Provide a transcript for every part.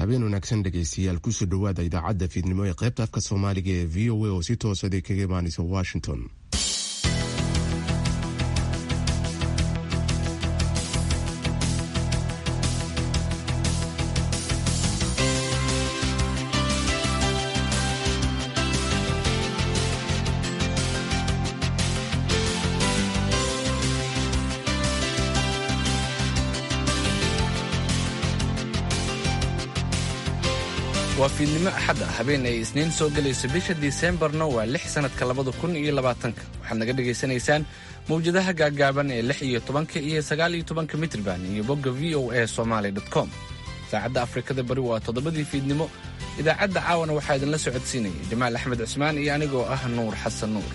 habeen wanaagsan dhegaystayaal kusoo dhowaada idaacadda fiidnimo ee qaybta afka soomaaliga ee v o a oo si toosaday kaga imaanaysa washington waa fiidnimo axad ah habeen ay isniin soo gelayso bisha diseembarna waa lix sannadka labada kun iyo labaatanka waxaad naga dhegaysanaysaan mawjadaha gaaggaaban ee lix iyo tobanka iyo sagaal iyo tobanka mitrban iyo bogga v o a somaali com saacadda afrikada bari waa toddobadii fiidnimo idaacadda caawana waxaa idinla socodsiinaya jamaal axmed cismaan iyo anigoo ah nuur xasan nuur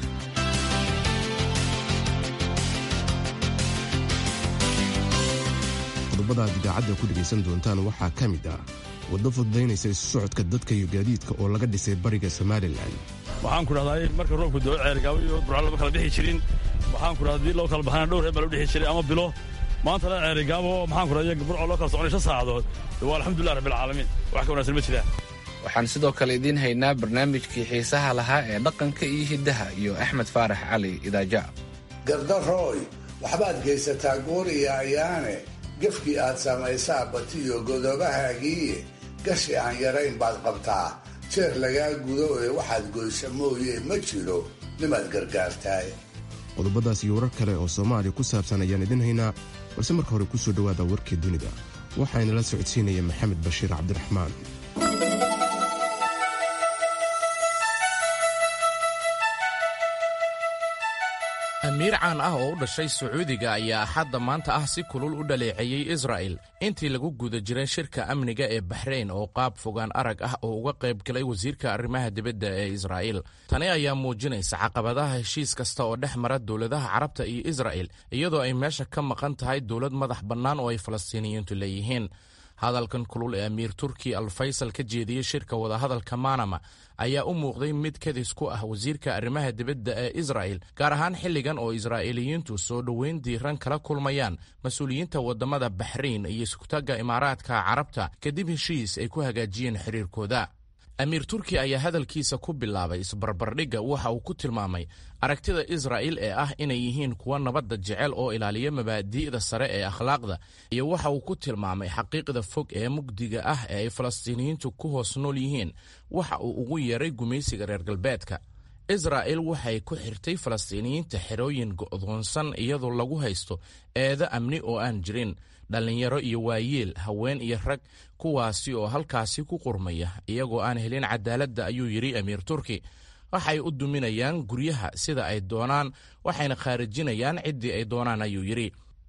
qodobada aad idaacadda ku dhegaysan doontaan waxaa ka mid ah waddo fududaynaysa isu socodka dadka iyo gaadiidka oo laga dhisay bariga somalilan waxaan ku dhahdaa marka roobku doo ceergaabo iyo burca lama kala bixi jirin waxaan ku dhahdaa hadii loo kala baxana dhowr reer baa loo dhixi jiray ama bilo maantana ceerigaabo maxaan ku dhahdaa burco loo kala soconay shan saacadood waa alxamdulilah rabbilcaalamiin wax ka wanaagsan ma jiraan waxaan sidoo kale idiin haynaa barnaamijkii xiisaha lahaa ee dhaqanka iyo hiddaha iyo axmed faarax cali idaaja gardarooy waxbaad geysataa gooriya ayaane gefkii aad samaysaa batiyo godobahaagiiye gashi aan yarayn baad qabtaa jeer lagaa gudo ee waxaad goysa mooye ma jiro nimaad gargaartaay qodobadaas iyo warar kale oo soomaaliya ku saabsan ayaan idin haynaa balse marka hore kusoo dhowaada warkii dunida waxaana la socodsiinaya maxamed bashiir cabdiraxmaan amiir caan ah oo u dhashay sacuudiga ayaa axadda maanta ah si kulul u dhaleeceeyey israa'el intii lagu guda jiray shirka amniga ee baxrayn oo qaab fogaan arag ah oo uga qayb galay wasiirka arrimaha dibadda ee israa'il tani ayaa muujinaysa caqabadaha heshiis kasta oo dhex mara dowladaha carabta iyo isra'el iyadoo ay meesha ka maqan tahay dowlad madax bannaan oo ay falastiiniyiintu leeyihiin hadalkan kulul ee amiir turki al faysal ka jeediyey shirka wadahadalka manama ayaa u muuqday mid kadis ku ah wasiirka arrimaha dibadda ee isra'el gaar ahaan xilligan oo israa'iiliyiintu soo dhoweyn diiran kala kulmayaan mas-uuliyiinta waddamada baxrayn iyo sugtagga imaaraadka carabta kadib heshiis ay ku hagaajiyeen xiriirkooda amiir turki ayaa hadalkiisa ku bilaabay isbarbardhigga waxa uu ku tilmaamay aragtida israa'il ee ah inay yihiin kuwa nabadda jecel oo ilaaliya mabaadi'da sare ee akhlaaqda iyo waxa uu ku tilmaamay xaqiiqda fog ee mugdiga ah ee ay falastiiniyiintu ku hoos nool yihiin waxa uu ugu yeeray gumaysiga reer galbeedka israa'il waxay ku xirtay falastiiniyiinta xerooyin go'doonsan iyadoo lagu haysto eedo amni oo aan jirin dhallinyaro iyo waayeel haween iyo rag kuwaasi oo halkaasi ku qurmaya iyagoo aan helin cadaaladda ayuu yidhi amiir turki waxay u duminayaan guryaha sida ay doonaan waxayna khaarijinayaan ciddii ay doonaan ayuu yidhi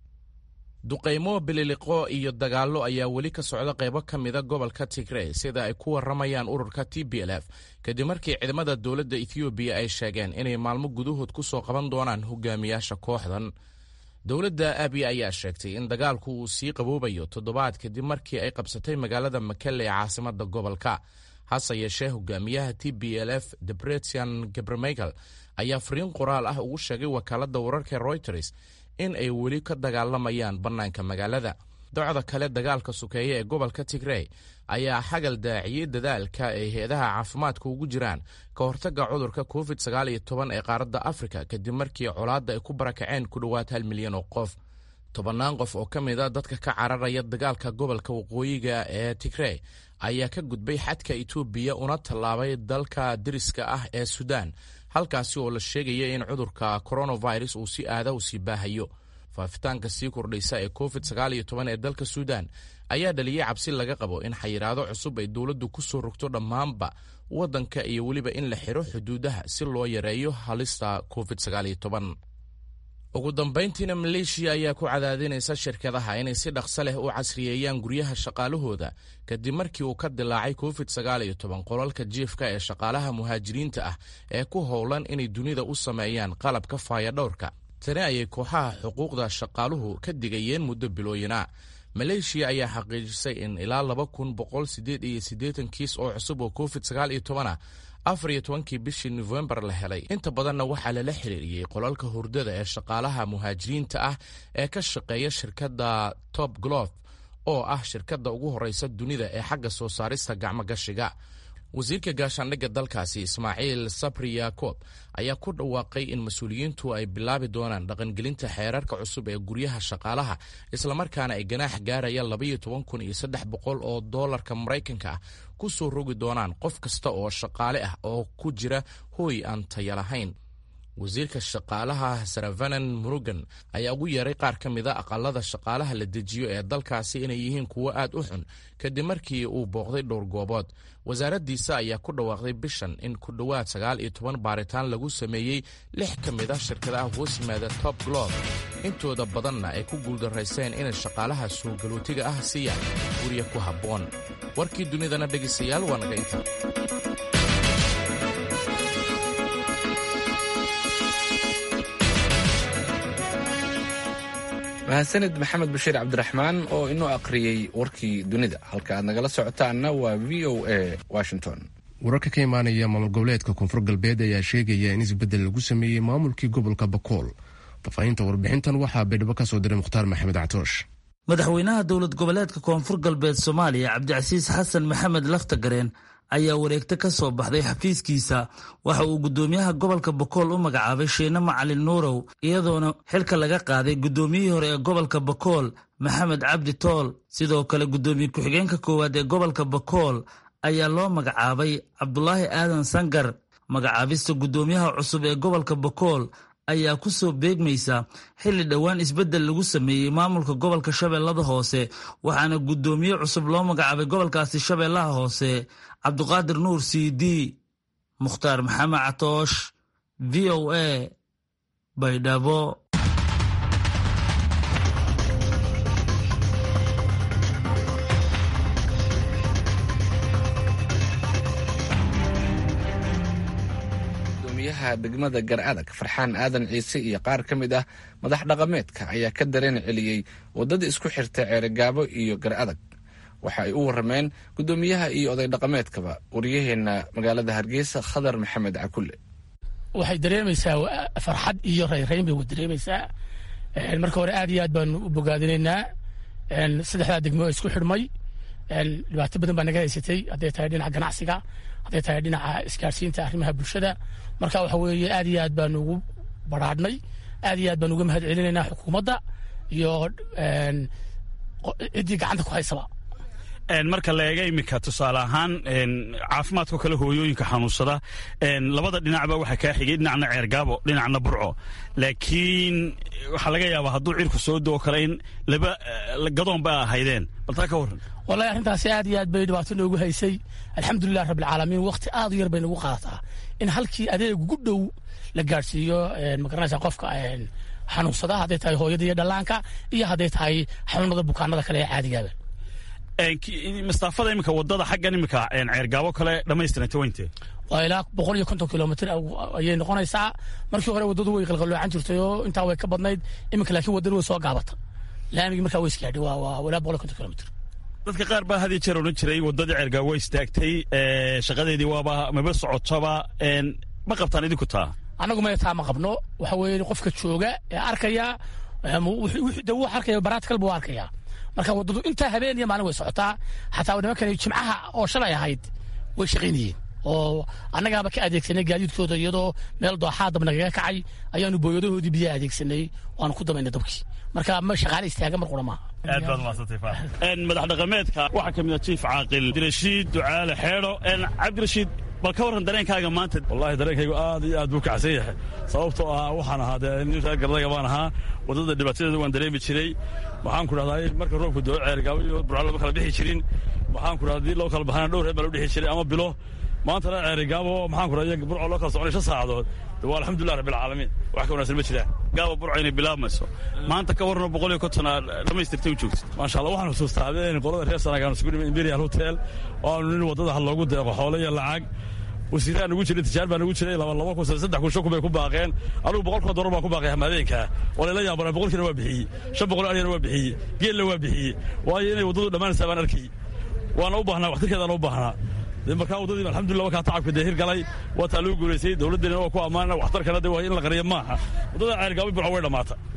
duqaymo bililiqo iyo dagaallo ayaa weli ka socda qaybo ka mida gobolka tigrey sida ay ku warramayaan ururka t b l f kadib markii ciidamada dowladda ethoobiya ay sheegeen inay maalmo gudahood ku soo qaban doonaan hogaamiyaasha kooxdan dowladda abiy ayaa sheegtay in dagaalku uu sii qaboobayo toddobaad kadib markii ay qabsatay magaalada makelle ee caasimada gobolka hase yeeshee hogaamiyaha t b l f debretian gabremichael ayaa fariin qoraal ah ugu sheegay wakaaladda wararka reuters in ay weli ka dagaalamayaan bannaanka magaalada docda kale dagaalka sukeeya ee gobolka tigrey ayaa xagal daaciyey dadaalka ay hay-adaha caafimaadka ugu jiraan ka hortagga cudurka covid sagaal iyo toban ee qaaradda afrika kadib markii colaadda ay ku barakaceen ku dhowaad hal milyan oo qof tobannaan qof oo ka mid a dadka ka cararaya dagaalka gobolka waqooyiga ee tigrey ayaa ka gudbay xadka etoobiya una tallaabay dalka deriska ah ee suudaan halkaasi oo la sheegaya in cudurka coronavirus uu si aada u sii baahayo faafitaanka sii kordhaysa ee covid sagaal iyo toban ee dalka suudaan ayaa dhaliyey cabsi laga qabo in xayiraado cusub ay dowladdu ku soo rogto dhammaanba waddanka iyo weliba in la xiro xuduudaha si loo yareeyo halista covid sagaal iyo toban ugu dambayntiina maleeshiya ayaa ku cadaadinaysa shirkadaha inay si dhaqso leh u casriyeeyaan guryaha shaqaalahooda kadib markii uu ka dilaacay covid sagaal iyo toban qolalka jiifka ee shaqaalaha muhaajiriinta ah ee ku howlan inay dunida u sameeyaan qalabka faayadhowrka tani ayay kooxaha xuquuqda shaqaaluhu ka digayeen muddo bilooyina maleeshiya ayaa xaqiijisay in ilaa laba kun boqol sideed iyo siddeetan kiis oo cusub oo covid sagaal iyo toban ah afar iyo tobankii bishii nofembar la helay inta badanna waxaa lala xiriiriyey qolalka hurdada ee shaqaalaha muhaajiriinta ah ee ka shaqeeya shirkadda top glof oo ah shirkadda ugu horraysa dunida ee xagga soo saarista gacmogashiga wasiirka gaashaandhigga dalkaasi ismaaciil sabri yakob ayaa ku dhawaaqay in mas-uuliyiintu ay bilaabi doonaan dhaqangelinta xeerarka cusub ee guryaha shaqaalaha islamarkaana ay ganaax gaaraya labaiyo toban kun iyo saddex boqol oo doolarka maraykanka ah ku soo rogi doonaan qof kasta oo shaqaale ah oo ku jira hooy aan taya lahayn wasiirka shaqaalaha saravanan murugan ayaa ugu yeeray qaar ka mida aqalada shaqaalaha la dejiyo ee dalkaasi inay yihiin kuwo aad u xun kadib markii uu booqday dhowr goobood wasaaraddiisa ayaa ku dhawaaqday bishan in ku dhowaad sagaal iyo toban baaritaan lagu sameeyey lix ka mid a shirkadaha hoos yimaada top glob intooda badanna ay ku guuldarayseen inay shaqaalaha suugalootiga ah siiyaan gurya ku habboon warkii dunidana dhegaystayaal waa naga inta mahadsanid maxamed bashiir cabdiraxmaan oo inoo aqriyey warkii dunida halka aad nagala socotaanna waa v o a washington wararka ka imaanaya maamul goboleedka koonfur galbeed ayaa sheegaya in isbeddel lagu sameeyey maamulkii gobolka bakool faafahinta warbixintan waxaa baydhabo ka soo diray mukhtaar maxamed catoosh madaxweynaha dowlad goboleedka koonfur galbeed soomaaliya cabdicasiis xasan maxamed laftagareen ayaa wareegto ka soo baxday xafiiskiisa waxa uu guddoomiyaha gobolka bakool u magacaabay shiine macalin nuurow iyadoona xilka laga qaaday guddoomiyihii hore ee gobolka bakool maxamed cabdi tool sidoo kale guddoomiye ku-xigeenka koowaad ee gobolka bakool ayaa loo magacaabay cabdulaahi aadan sangar magacaabista guddoomiyaha cusub ee gobolka bakool ayaa ku soo beegmaysa xilli dhowaan isbeddel lagu sameeyey maamulka gobolka shabeellada hoose waxaana guddoomiye cusub loo magacaabay gobolkaasi shabeellaha hoose cabduqaadir nuur c d mukhtaar maxamed catoosh v o a baydhabo gudoomiyaha degmada gar-adag farxaan aadan ciise iyo qaar ka mid ah madax dhaqameedka ayaa ka dareen celiyey waddada isku xirta ceerigaabo iyo gar-adag waxa ay u warrameen guddoomiyaha iyo oday dhaqameedkaba waryaheenna magaalada hargeysa khadar maxamed cakulle waxay dareemaysaa farxad iyo rayrayn bay dareemaysaa marka hore aad iyo aad baanu u bogaadinaynaa saddexdaa degmo oo isku xidhmay dhibaato badan baa naga haysatay hadday tahay dhinaca ganacsiga hadday tahay dhinaca isgaarsiinta arrimaha bulshada marka waxa weeye aad iyo aad baanu ugu baraadhnay aad iyo aad baanu uga mahad celinaynaa xukuumadda iyo ciddii gacanta ku haysaba marka la eega iminka tusaale ahaan caafimaadkao kale hooyooyinka xanuunsada labada dhinacba waxaa kaa xigay dhinacna ceergaabo dhinacna burco laakiin waxaa laga yaabaa hadduu cirku soo doo kale in laba gadoon ba ahaydeen baltaa ka warran wallahi arrintaasi aad iyo aad bay dhibaato noogu haysay alxamdulilah rabbilcaalamiin waqti aad u yar bay nagu qaadataa in halkii adeeg ugu dhow la gaadhsiiyo magaranaysa qofka xanuunsada hadday tahay hooyada iyo dhallaanka iyo hadday tahay xanuunada bukaanada kale ee caadigaaba mastaafada iminka wadada xaggan iminka ceergaabo kale dhammaystiranta weyntee waa ilaa boqol iyo konton kilomitr ayay noqonaysaa markii hore waddadu way qalqaloocan jirtay oo intaa way ka badnayd iminka laakiin waddadu way soo gaabata laamigii markaa way isgaadhay waa ilaa boqol iyo konton kilomitr dadka qaar baa had iyo jeer odhan jiray waddadii ceergaabo way istaagtay shaqadeedii waaba maba socotaba ma qabtaan idinku taa annagu maya taa ma qabno waxa weeye qofka jooga ee arkaya de wuu arkaya baraatikal buu arkaya marka waddadu intaa habeen iyo maalin way socotaa xataa nimankan jimcaha oo shalay ahayd way shaqaynayeen oo annagaaba ka adeegsanay gaadiidkooda iyadoo meel dooxaa dab nagaga kacay ayaanu booyadahoodii biyaha adeegsanay waanu ku dabaynay dabkii marka ma shaqaale istaaga mar qura maaha aad baad mahadsantay madax dhaqameedka waxaa ka mid a jiif caaqil cabdirashiid ducaale xeedho cabdirashiid bal ka warran dareenkaaga maanta wallahi dareenkaygu aad iyo aad buu kacsan yahay sababtoo ah waxaan ahaa dee nin reer gardaga baan ahaa waddada dhibaatadeeda waan dareemi jiray waxaan ku dhahdaa marka roobku doo ceergaabo iyo burco lama kala bixi jirin waxaan ku dhahdaa haddii loo kala baxana dhowr reer baa loo dhixi jiray ama bilo maantana ceerigaabo maxaan ku dhahdaa burco loo kala soconay shan saacadood waa alxamdulilah rabbilcaalamiin wax ka wanaagsan ma jiraan gaaba burco inay bilaabmayso maanta ka warno boqol iyo konton aa dhammaystirtay u joogtid maasha allah waxaan xusuustaa habeen qolada reer sanagaan isugu dhimay imperial hotel oo aanu nin waddada ha loogu deeqo xoolo iyo lacag wasiiraan ugu jiray tijaar baan ugu jiray laba laba kun saddex kun shan kun bay ku baaqeen anigu boqol kun dollar baan ku baaqay hamaadeynka oo layla yaabana boqolkiina waa bixiyey shan boqol aryana waa bixiyey geella waa bixiyey waayo inay waddadu dhammaanaysaa baan arkay waana u baahnaa waxtarkeedana u baahnaa markaa waddadiiba alxamdulillah wakaa tacabka dee hir galay waa taa loo guulaysay dowladdeena waa ku ammaanana waxtarkana de waa in la qariyo maaha waddada ceergaabo burco way dhammaata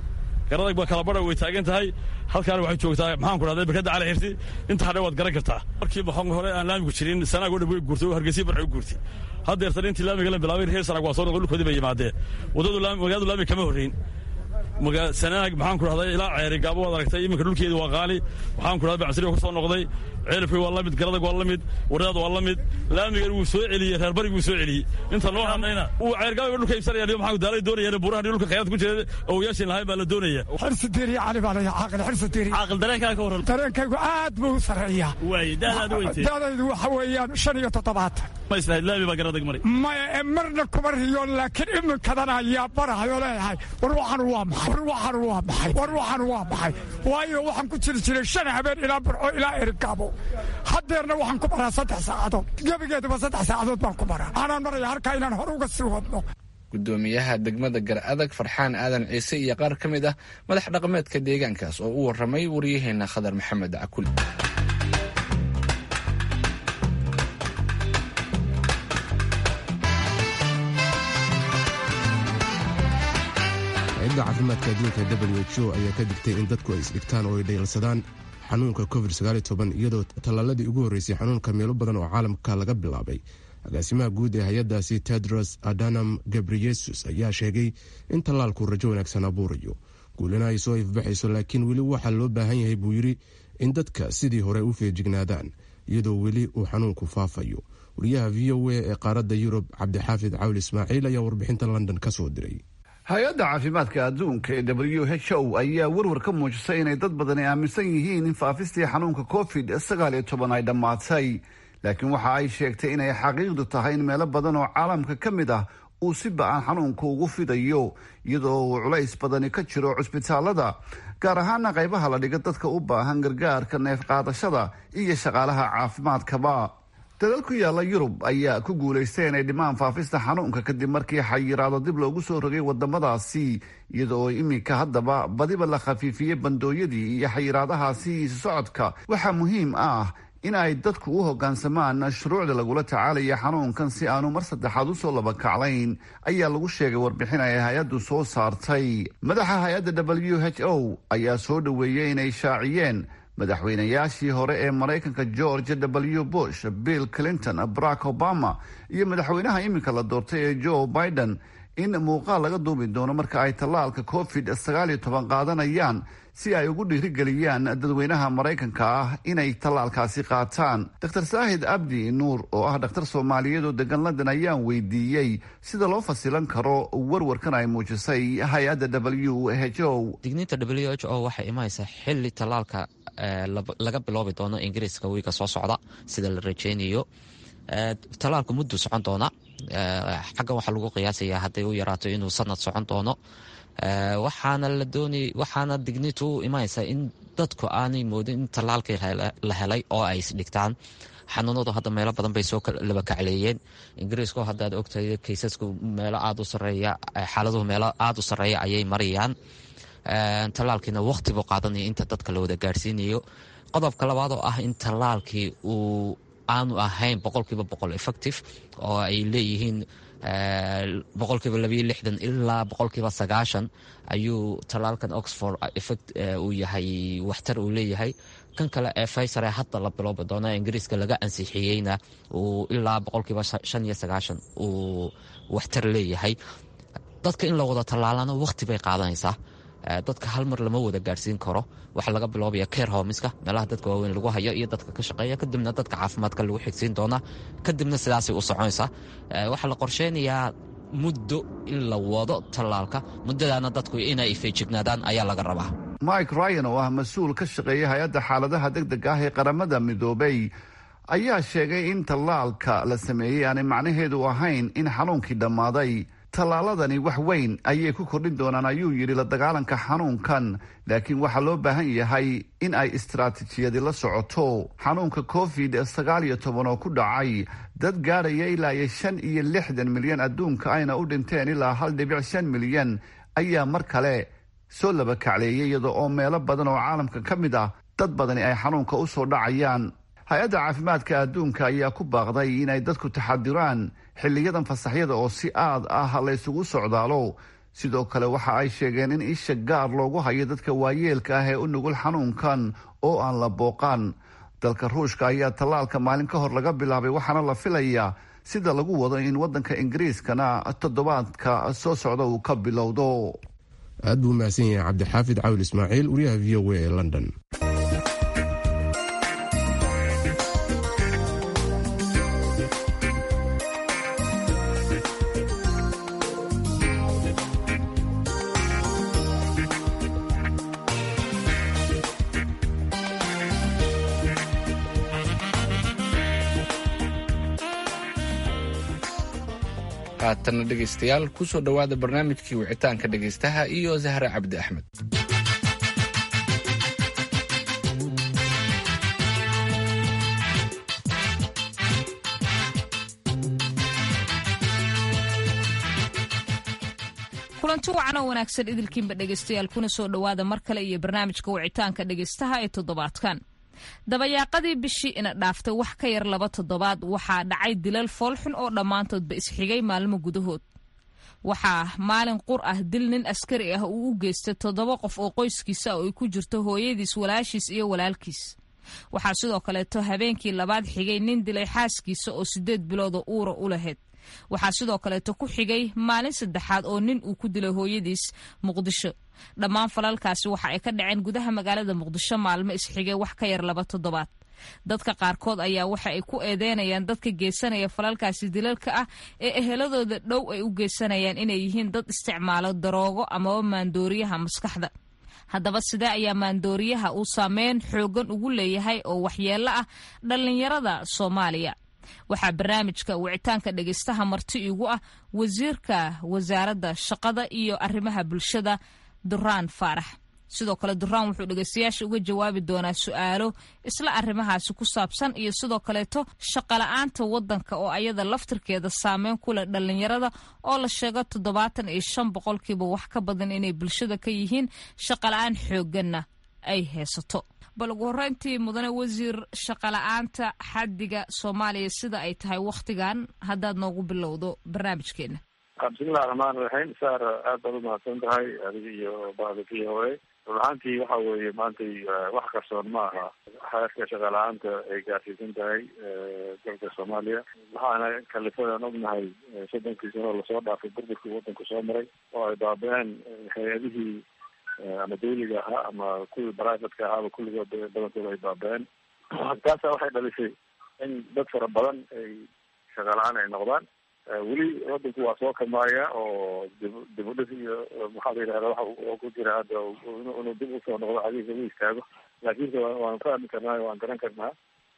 garadag baa kala badha way taagan tahay halkaana waxay joogtaa maxaan ku dhahday barkadda cali xirsi inta hadhe waad garan kartaa markii maxaan hore aan laamigu jirin sanaag oo dhan way guurtay oo hargeysa barcay u guurtay haddeertan intii laamiga la bilaabay reer sanaag waa soo noqday dhulkoodii bay yimaadeen waddadu magaaladu laami kama horreyn sanaag maxaan ku dhahday ilaa ceeri gaabo waad aragtay iminka dhulkeedi waa qaali waxaan ku dhahday bacsiri ka soo noqday ceelifkii waa la mid garadag waa la mid wardaad waa la mid laamigan wuu soo celiyey reer barig wuu soo celiyey inta noo hadhayna uu ceergaabo dhulka iibsanaya maxaa daalay doonayeen buurahan dhulka khayraad ku jira oo yaashin lahayn baa la doonaya xirsi diri cali baa laya caaqil xirsi diri caaqil dareenkaa ka waran dareenkaygu aad buu u sarreeyaa waaye daadaad weyntay daadaydu waxa weeyaan shan iyo toddobaatan ma islahayd laami baa garadag maray maya marna kuma riyoon laakiin iminkadan ayaa barahayo leeyahay war waxan waa maxay war waxan waa maxay war waxan waa maxay waayo waxaan ku jiri jiray shan habeen ilaa burco ilaa erigaabo haddeerna waxaan ku baraa saddex saacadood gebigeeduba saddex saacadood baan ku baraa anaan maraya halkaa inaan hore uga sii wadno gudoomiyaha degmada gar adag farxaan aadan ciise iyo qaar ka mid ah madax dhaqameedka deegaankaas oo u warramay waryaheena khadar maxamed cakul hay-adda caafimaadka adduunka w h o ayaa ka digtay in dadku ay isdhigtaan oo ay dhayalsadaan xanuunka covid iyadoo tallaaladii ugu horreysay xanuunka meelo badan oo caalamka laga bilaabay agaasimaha guud ee hay-addaasi tedros adanam gabriyesus ayaa sheegay in tallaalku rajo wanaagsan abuurayo guulina ay soo ifbaxayso laakiin weli waxaa loo baahan yahay buu yidhi in dadka sidii hore u feejignaadaan iyadoo weli uu xanuunku faafayo wariyaha v o a ee qaaradda yurub cabdixaafid cawl ismaaciil ayaa warbixinta london ka soo diray hay-adda caafimaadka adduunka ee w h o ayaa warwar ka muujisay inay dad badani aaminsan yihiin in faafistii xanuunka covid sagaal iyo toban ay dhammaatay laakiin waxa ay sheegtay inay xaqiiqdu tahay in meelo badan oo caalamka ka mid ah uu si ba-aan xanuunka ugu fidayo iyadoo uu culays badani ka jiro cusbitaalada gaar ahaana qaybaha la dhiga dadka u baahan gargaarka neef qaadashada iyo shaqaalaha caafimaadkaba dadal ku yaalla yurub ayaa ku guulaystay inay dhimaan faafista xanuunka kadib markii xayiraado dib loogu soo rogay wadamadaasi iyadoo iminka haddaba badiba la khafiifiyey bandooyadii iyo xayiraadahaasi socodka waxaa muhiim ah in ay dadku u hoggaansamaan shuruucda lagula tacaalaya xanuunkan si aanu mar saddexaad usoo labakaclayn ayaa lagu sheegay warbixin ay hay-addu soo saartay madaxa hay-adda w h o ayaa soo dhoweeyey inay shaaciyeen madaxweynayaashii hore ee maraykanka george w bush bill clinton barack obama iyo madaxweynaha iminka la doortay ee joe biden in muuqaal laga duubi doono marka ay tallaalka covid sagaal iyo toban qaadanayaan si ay ugu dhiirigeliyaan dadweynaha maraykanka ah inay tallaalkaasi qaataan dr saahid abdi nuur oo ah dhakhtar soomaaliyeed oo degan london ayaan weydiiyey sida loo fasilan karo warwarkan ay muujisay hay-adda w h o digniinta w h o waxay imanaysaa xili tallaalka laga biloobi doono ingiriiska wiiga soo socda sida la rajeynayo tallaalku mudduu socon doona xaggan waxaa lagu qiyaasayaa hadday u yaraato inuu sanad socon doono waxaana la doonay waxaana digniintu u imanaysaa in dadku aanay moodin in tallaalkii la helay oo ay isdhigtaan xanuunadu hadda meelo badan bay soo labakacleeyeen ingiriisku haddaad ogtahay kaysasku meelo aada u sareeya xaaladuhu meelo aada u sarreeya ayay marayaan tallaalkiina waqti buu qaadanaya inta dadka la wada gaarsiinayo qodobka labaad oo ah in tallaalkii uu aanu ahayn boqolkiiba boqol effective oo ay leeyihiin boqolkiiba labayo lixdan ilaa boqolkiiba sagaashan ayuu tallaalkan oxford effect uu yahay waxtar uu leeyahay kan kale ee faysar ee hadda la biloobi doona ingiriiska laga ansixiyeyna uu ilaa boqolkiiba shan iyo sagaashan uu waxtar leeyahay dadka in la wada tallaalana waqti bay qaadanaysaa dadka hal mar lama wada gaarsiin karo waxaa laga biloobaya care homiska meelaha dadka waaweyn lagu hayo iyo dadka ka shaqeeya kadibna dadka caafimaadka lagu xigsiin doonaa kadibna sidaasay u soconaysaa waxaa la qorsheynayaa muddo in la wado tallaalka muddadaana dadku inay feejignaadaan ayaa laga rabaa mike ryan oo ah mas-uul ka shaqeeya hay-adda xaaladaha deg deg ah ee qaramada midoobay ayaa sheegay in tallaalka la sameeyey aanay macnaheedu ahayn in xanuunkii dhammaaday tallaaladani wax weyn ayay ku kordhin doonaan ayuu yidhi la dagaalanka xanuunkan laakiin waxaa loo baahan yahay in ay istaraatiijiyadi la socoto xanuunka covid sagaal iyo toban oo ku dhacay dad gaadhaya ilaa iyo shan iyo lixdan milyan adduunka ayna u dhinteen ilaa hal dhibic shan milyan ayaa mar kale soo labakacleeyay iyada oo meelo badan oo caalamka ka mid ah dad badani ay xanuunka u soo dhacayaan hay-adda caafimaadka adduunka ayaa ku baaqday inay dadku taxadiraan xiliyadan fasaxyada oo si aad ah la ysugu socdaalo sidoo kale waxa ay sheegeen in isha gaar loogu hayo dadka waayeelka ah ee u nugul xanuunkan oo aan la booqaan dalka ruushka ayaa tallaalka maalin ka hor laga bilaabay waxaana la filayaa sida lagu wado in wadanka ingiriiskana toddobaadka soo socda uu ka bilowdo aad buu mahadsan yahay cabdixaafid cawil ismaaciil wariyaha v o a ee london haatanna dhegaystayaal kusoo dhowaada barnaamijkii wicitaanka dhegaystaha iyo zahra cabdi axmed kulanti wacan oo wanaagsan idilkiinba dhegaystayaal kuna soo dhowaada mar kale iyo barnaamijka wicitaanka dhegaystaha ee toddobaadkan dabayaaqadii bishii ina dhaaftay wax ka yar laba toddobaad waxaa dhacay dilal foolxun oo dhammaantoodba isxigay maalmo gudahood waxaa maalin qur ah dil nin askari ah uu u geystay toddoba qof oo qoyskiisa oo ay ku jirto hooyadiis walaashiis iyo walaalkiis waxaa sidoo kaleeto habeenkii labaad xigay nin dilay xaaskiisa oo siddeed bilooda uura u lahayd waxaa sidoo kaleeto ku xigay maalin saddexaad oo nin uu ku dilay hooyadiis muqdisho dhammaan falalkaasi waxa ay ka dhaceen gudaha magaalada muqdisho maalmo isxigay wax ka yar laba toddobaad dadka qaarkood ayaa waxa ay ku eedeynayaan dadka geysanaya falalkaasi dilalka ah ee eheladooda dhow ay u geysanayaan inay yihiin dad isticmaalo daroogo amaba maandooriyaha maskaxda haddaba sidee ayaa maandooriyaha uu saameyn xoogan ugu leeyahay oo waxyeello ah dhallinyarada soomaaliya waxaa barnaamijka wicitaanka dhegaystaha marti igu ah wasiirka wasaaradda shaqada iyo arrimaha bulshada duraan faarax sidoo kale duraan wuxuu dhegaystayaasha uga jawaabi doonaa su-aalo isla arrimahaasi ku saabsan iyo sidoo kaleeto shaqala-aanta waddanka oo ayada laftirkeeda saameyn ku leh dhallinyarada oo la sheego toddobaatan iyo shan boqolkiiba wax ka badan inay bulshada ka yihiin shaqala-aan xoogganna ay haysato bal ugu horreyntii mudane wasiir shaqala-aanta xaddiga soomaaliya sida ay tahay wakhtigan haddaad noogu bilowdo barnaamijkeena bismillahi raxmaan raxiim saar aad baad umahadsan tahay adiga iyo bada v o a run ahaantii waxa weeye maantay wax qarsoon ma aha xeerka shaqala-aanta ay gaarsiisan tahay dalka soomaaliya waxaana kalifadaan ognahay soddonkii sano lasoo dhaafay burburkii waddanku soo maray oo ay baaba-een hay-adihii ama dawliga ahaa ama kuwii brivatka ahaaba kulligood badankooda ay baaba-een taasa waxay dhalisay in dad fara badan ay shaqala-aan ay noqdaan weli wadanku waa soo kamaaya oo dib dib u dhis iyo maxaa la yidhahda waxa ku jira hadda inuu dib usoo noqdo xadiisa u istaago laakiinse waan fahmi karnaa waan garan karnaa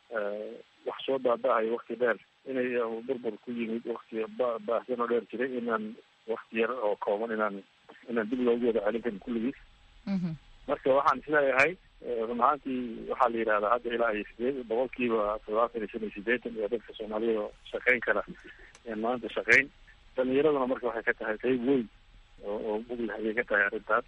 wax soo baaba-ayo wakti dheer inay burbur ku yimid wakti baahsan oo dheer jiray inaan wakti yar oo kooban inaan inaan dib loogu wada celin karin kulligiis marka waxaan isleeyahay run ahaantii waxaa la yidhahdaa hadda ilaa iyo sideed boqolkiiba toddobaatan iyo shan iyo sideetan iyo dadka soomaaliyada shaqayn kara maanta shaqayn dhalinyaraduna marka waxay ka tahay qayb weyn oo buglah ayay ka tahay arrintaas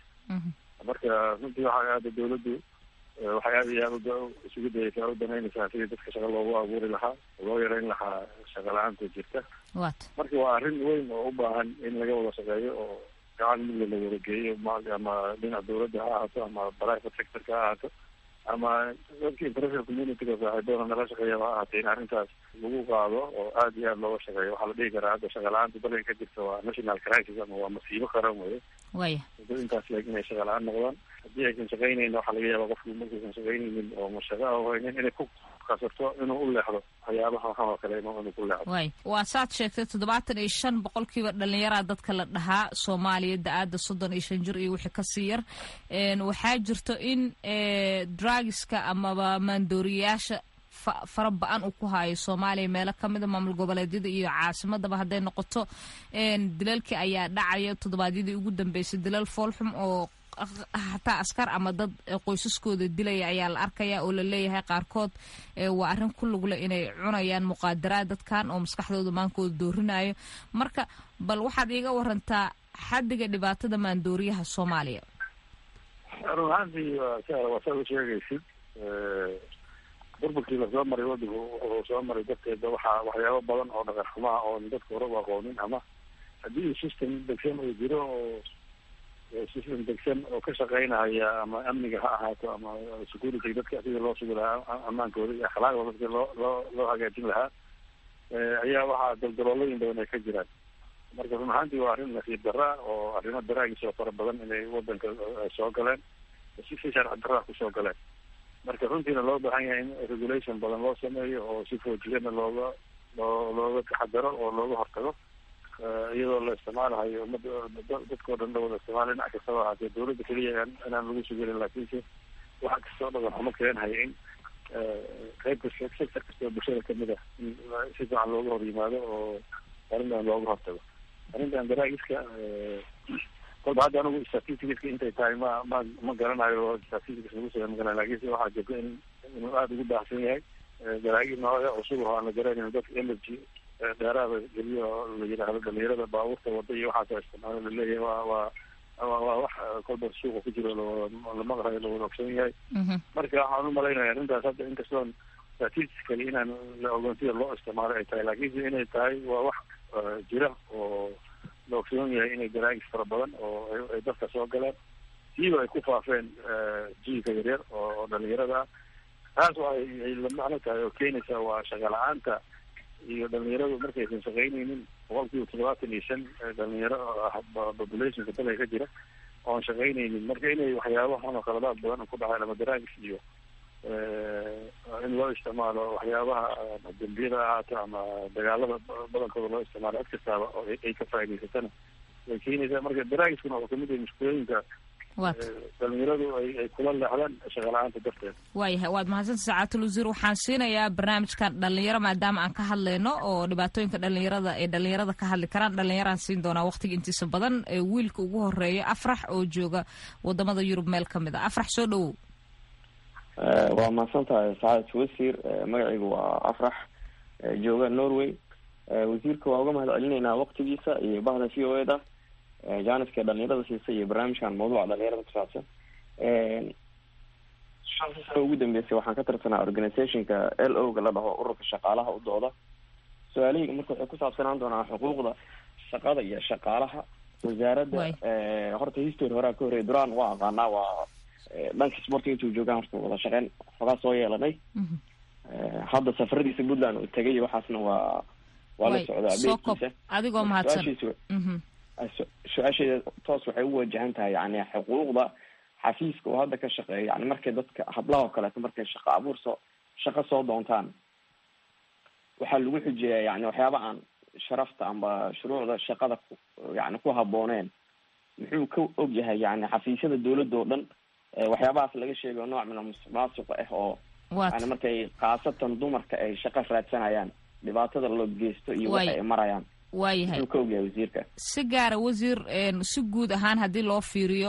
marka runtii waxaa aada dawladdu waxay aada iyo aada isugu dayeysaa u danaynaysaa sidii dadka shaqa loogu abuuri lahaa loo yareyn lahaa shaqa la-aanta jirta marka waa arrin weyn oo u baahan in laga wada shaqeeyo oo gacan midla la wadageeyo ama dhinaca dawladda ha ahaato ama private sectorka ha ahaato ama dadka international communityga saaxiibada nala shaqeeyaba ha ahaatee in arrintaas lagu qaado oo aada iyo aada looga shaqeeyo waxaa la dhihi karaa hadda shaqa la-aanta dalka ka jirta waa national crisis ama waa masiibo qaran weye waya dad intaas leeg inay shaqa la-aan noqdaan haddii aysan shaqaynayna waxaa laga yaaba qofku markaysan shaqaynaynin oo mashaqa a haynin inay ku kasarto inuu u leexdo waxyaabaha waxan oo kale inuu ku leexdo way waa saad sheegtay toddobaatan iyo shan boqolkiiba dhallinyaraa dadka la dhahaa soomaaliya da-aada soddon iyo shan jir iyo wixii kasii yar waxaa jirto in drugiska amaba maandooriyayaasha fara ba-an uu ku haayo soomaaliya meelo kamida maamul goboleedyada iyo caasimadaba hadday noqoto dilalkii ayaa dhacaya toddobaadyadii ugu dambeysay dilal foolxum oo hataa askar ama dad qoysaskooda dilaya ayaa la arkaya oo la leeyahay qaarkood waa arrin ku lugle inay cunayaan muqaadaraad dadkan oo maskaxdooda maankooda doorinayo marka bal waxaad iiga warantaa xaddiga dhibaatada maandooriyaha soomaaliya run ahaantii waa saa u sheegaysid burburkii lasoo maray wadanku wuxuu soo maray darteeda waxaa waxyaabo badan oo dhaqan xumaha oon dadka hore u aqoonin ama haddii system degsan uu jiro oo system degsan oo ka shaqeynaya ama amniga ha ahaato ama security dadka sidii loo sugi lahaa ammaankooda iyo akhlaaqda dadka loo loo loo hagaajin lahaa ayaa waxaa daldaloolooyin badan ay ka jiraan marka run ahaantii waa arrin nasiib darra oo arrimo daraagiis oo fara badan inay wadanka soo galeen si si sharci darraa kusoo galeen marka runtiina loo baahan yahay in regulation badan loo sameeyo oo si foojigana looga loo looga taxadaro oo looga hortago iyadoo la isticmaalahayo umada dadkao dhan la wada isticmaala dhinac kastaba ahaatee dawladda keliya inaan lagu sugelin laakiinse waxa kastoo dhaqan xumo keenhaya in qayb kasta sector kastoo bulshada kamid ah in si fiican looga hor yimaado oo arrintan looga hortago arrintan daraagiska kolba hadda anigu statistics intay tahay ma ma ma garanayo statistics lagu sameey magaran laakiinse waxaa jirta in inuu aada ugu baahsan yahay daraagi nooca cusub oo aan la garanayn dadka energy dheeraada geliyo la yidhaahdo dhalinyarada baabuurta wada iyo waxaasa isticmaalo laleeyahay waa waa waa waa wax kolba suuqa ku jiro la maqlayo lawada ogsoon yahay marka waxaan umalaynaya arrintaas hadda inkastoon statistically inaan la ogoon sida loo isticmaalo ay tahay laakiinse inay tahay waa wax jira oo la ogsoon yahay inay daraagis fara badan oo ay dadka soo galeen siiba ay ku faafeen jiilka yaryar oo dhalinyarada ah taas oo ay ay la macno tahay oo keenaysa waa shaqa la-aanta iyo dhalinyaradu markaysan shaqaynaynin boqol kiiba toddobaatan iyo shan dhalinyaro populationka dalka ka jira oon shaqaynaynin marka inay waxyaabo xun oo khaladaad badan ku dhaceen ama daraagis iyo in loo isticmaalo waxyaabaha dembiyada ahaato ama dagaalada badankooda loo isticmaalo cid kastaaba oo ay ka faa'idaysatana way keenaysaa marka daraagiskuna wuxuu kamid yahay mushkulooyinka dhalinyaradu ay ay kula leexdaan shaqa la-aanta darteed waayahay waad mahadsanta sacaatul wasiir waxaan siinayaa barnaamijkan dhalinyaro maadaama aan ka hadlayno oo dhibaatooyinka dhalinyarada ay dhalinyarada ka hadli karaan dhalinyaraan siin doonaa waqtiga intiisa badan ee wiilka ugu horeeya afrax oo jooga wadamada yurub meel ka mid a afrax soo dhawow waa mahadsan tahay sacaadat wasiir magacaygu waa afrax jooga norway wasiirka waa uga mahad celinaynaa waqtigiisa iyo bahda v o eda jaaniska dhalinyarada siisa iyo barnaamijkan mawduuca dhalinyarada kusaabsan shantii sano ugu dambeysay waxaan ka tirsanaa organizationka l o ga la dhaho ururka shaqaalaha u dooda su-aalahayga marka waxay kusaabsanaan doonaa xuquuqda shaqada iyo shaqaalaha wasaaradda horta history horaa ka horreya duraan waa aqaanaa waa dhanka sportiga intuu joogaan horta wada shaqeyn xogaa soo yeelanay hadda safaradiisa puntland uu tegay waxaasna waa waa la socdaa sokob adigoo mahadsan su-aasheeda toos waxay u wajahan tahay yani xuquuqda xafiiska oo hadda ka shaqeeya yani markay dadka hablaha oo kaleeto markay shaqo abuur soo shaqo soo doontaan waxaa lagu xujeeyaa yani waxyaaba aan sharafta amba shuruucda shaqada ku yani ku habooneen muxuu ka og yahay yani xafiisyada dawladda oo dhan waxyaabahaas laga sheegayo nooc min musuqmaasuq ah oo yani markay khaasatan dumarka ay shaqo raadsanayaan dhibaatada loo geysto iyo waxa ay marayaan waayahay muxuu ka ogyahay wasiirka si gaara wasiir si guud ahaan haddii loo fiiriyo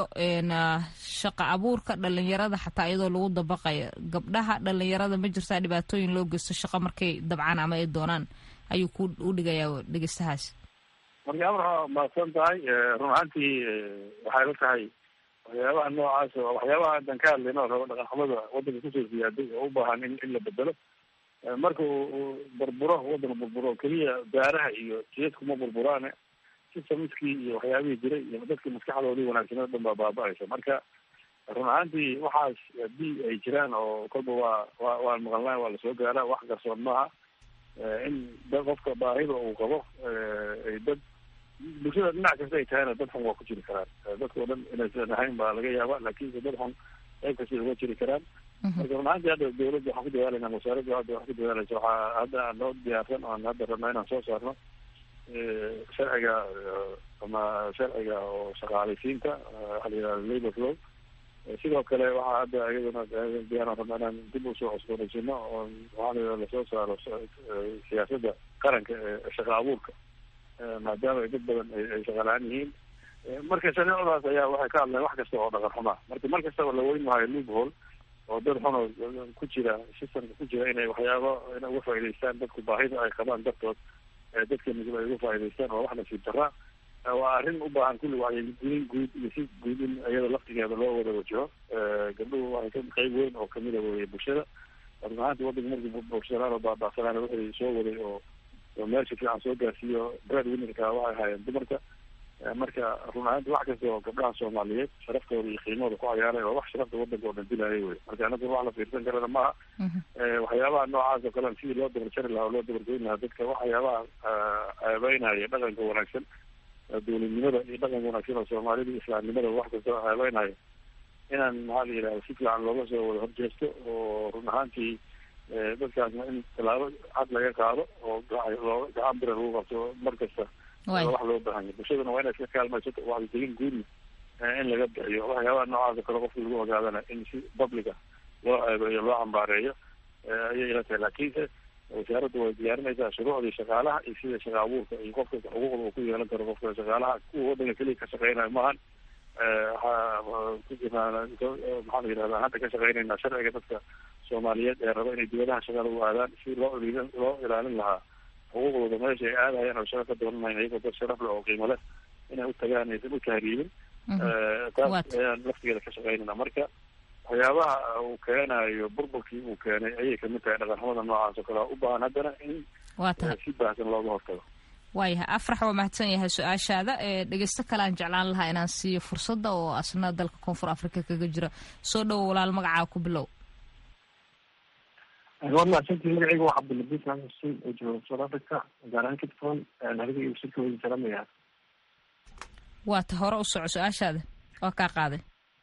shaqa abuurka dhalinyarada xataa iyadoo lagu dabaqayo gabdhaha dhalinyarada ma jirtaa dhibaatooyin loo geysto shaqa markay dabcaan ama ay doonaan ayuu ku u dhigayaa dhegeystahaas marka amar mahadsan tahay run ahaantii waxay la tahay waxyaabaha noocaas oo waxyaabaha haddan ka hadlayno rabo dhaqan xumada wadanka kusoo siyaaday oo u baahan in in la bedelo marka uu burburo wadanka burburo keliya daaraha iyo jiyadkuma burburaane systemskii iyo waxyaabihii jiray iyo dadkii maskaxdoodii wanaagsanoo dhan baa baaba-aysa marka run ahaantii waxaas haddii ay jiraan oo kolba waa wa waan maqalnaa waa lasoo gaaraa wax qarsoon maaha in da qofka baahida uu qabo ay dad bulshada dhinac kasta ay tahayna dad xun waa ku jiri karaan dadkao dhan inaysan ahayn baa laga yaaba laakiinse dad xun qayb kasta uga jiri karaan marka run ahaantii hadda dawladda waxaan ku dadaalayna wasaaradda hadda waxaan ku dadaalaysa waxaa hadda noo diyaarsan oan hadda rabnaa inaan soo saarno sharciga ama sharciga oo shaqaalaysiinta waxa la yihahda labor law sidoo kale waxaa hadda iyaduna diyaaran rabnaa inaan dib usoo cusboonaysiino oo waxaa la yihahda lasoo saaro siyaasadda qaranka ee shaqa abuurka maadaama ay dad badan ay shaqalaan yihiin marka shareecadaas ayaa waxay ka hadleen wax kasta oo dhaqan xumaa marka mar kastaba la weyn maayo loophole oo dad xun oo ku jira systemka ku jira inay waxyaabo inay uga faa'idaystaan dadku baahida ay qabaan dartood dadka nugul ay uga faa'idaystaan oo wax nasiib darra waa arrin u baahan kulli wacyigelin guud iyo si guud in iyada laftigeeda loo wada wajaho gabdhuhu waxay ka qayb weyn oo kamida weeye bulshada run ahaanti wadanka markii buursanaan oo baaba'sanaan wixii soo waday oo oo meesha fiican soo gaarsiiyo bread winnerka waxay ahaayeen dumarka marka run ahaanti wax kasta oo gabdhaha soomaaliyeed sharaftooda iyo qiimahooda ku cayaaray waa wax sharafta wadanka oo dhan dilayay wey marka anagu wax la fiirsan karana maaha waxyaabaha noocaas oo kale sidii loo dabarjari lahaa oo loo dabargoyn lahaa dadka waxyaabaha ceebeynaya dhaqanka wanaagsan dowladnimada iyo dhaqanka wanaagsan oo soomaalida iyo islaamnimada wax kasta oo ceebeynayo inaan maxaa la yidhahda si fiican looga soo wada horjeesto oo run ahaantii dadkaasna in tallaabo cad laga qaado oo loo gacan bira lagu qabto mar kasta wax loo baahanya bulshaduna waa inay iska kaalmaysato wacyigelin guudna in laga bixiyo waxyaabaha noocaas oo kale qofka lagu ogaadana in si publica loo ceebeeyo loo cambaareeyo ayay ila tahay laakiinse wasaaraddu way diyaarinaysaa shuruucdii shaqaalaha iyo sida shaqa abuurka iyo qof kasta xuquuqda uu ku yeelan karo qofka shaqaalaha kuwa wadanka keliya ka shaqeynayo maahan waxaa ku jirnaa maxaa la yidhahda hadda ka shaqeynaynaa sharciga dadka soomaaliyeed ee raba inay dibadaha shaqada u aadaan si loo ilin loo ilaalin lahaa xuquuqdooda meesha ay aadahayaan oo shaqa ka doonanayn iyagoo dad sharaf leh oo qiimo leh inay u tagaan aysan u tahriibin taas ayaan laftigeeda ka shaqeynayna marka waxyaabaha uu keenayo burburkii uu keenay ayay kamid tahay dhaqanxumada noocaas oo kale u baahan haddana in si baahsan looga hortago waayahay afrax waa mahadsan yahay su-aashaada ee dhegeysto kale aan jeclaan lahaa inaan siiyo fursadda oo asna dalka koonfur africa kaga jira soo dhowo walaal magacaa ku bilow waa mahadsantii magacayga waa cabdiladiis maxamed xuseen oo jooga south africa gaar ahaan cape town adiga iyo wasiirka wadi salamaya waa ta hore u soco su-aashaada waa kaa qaaday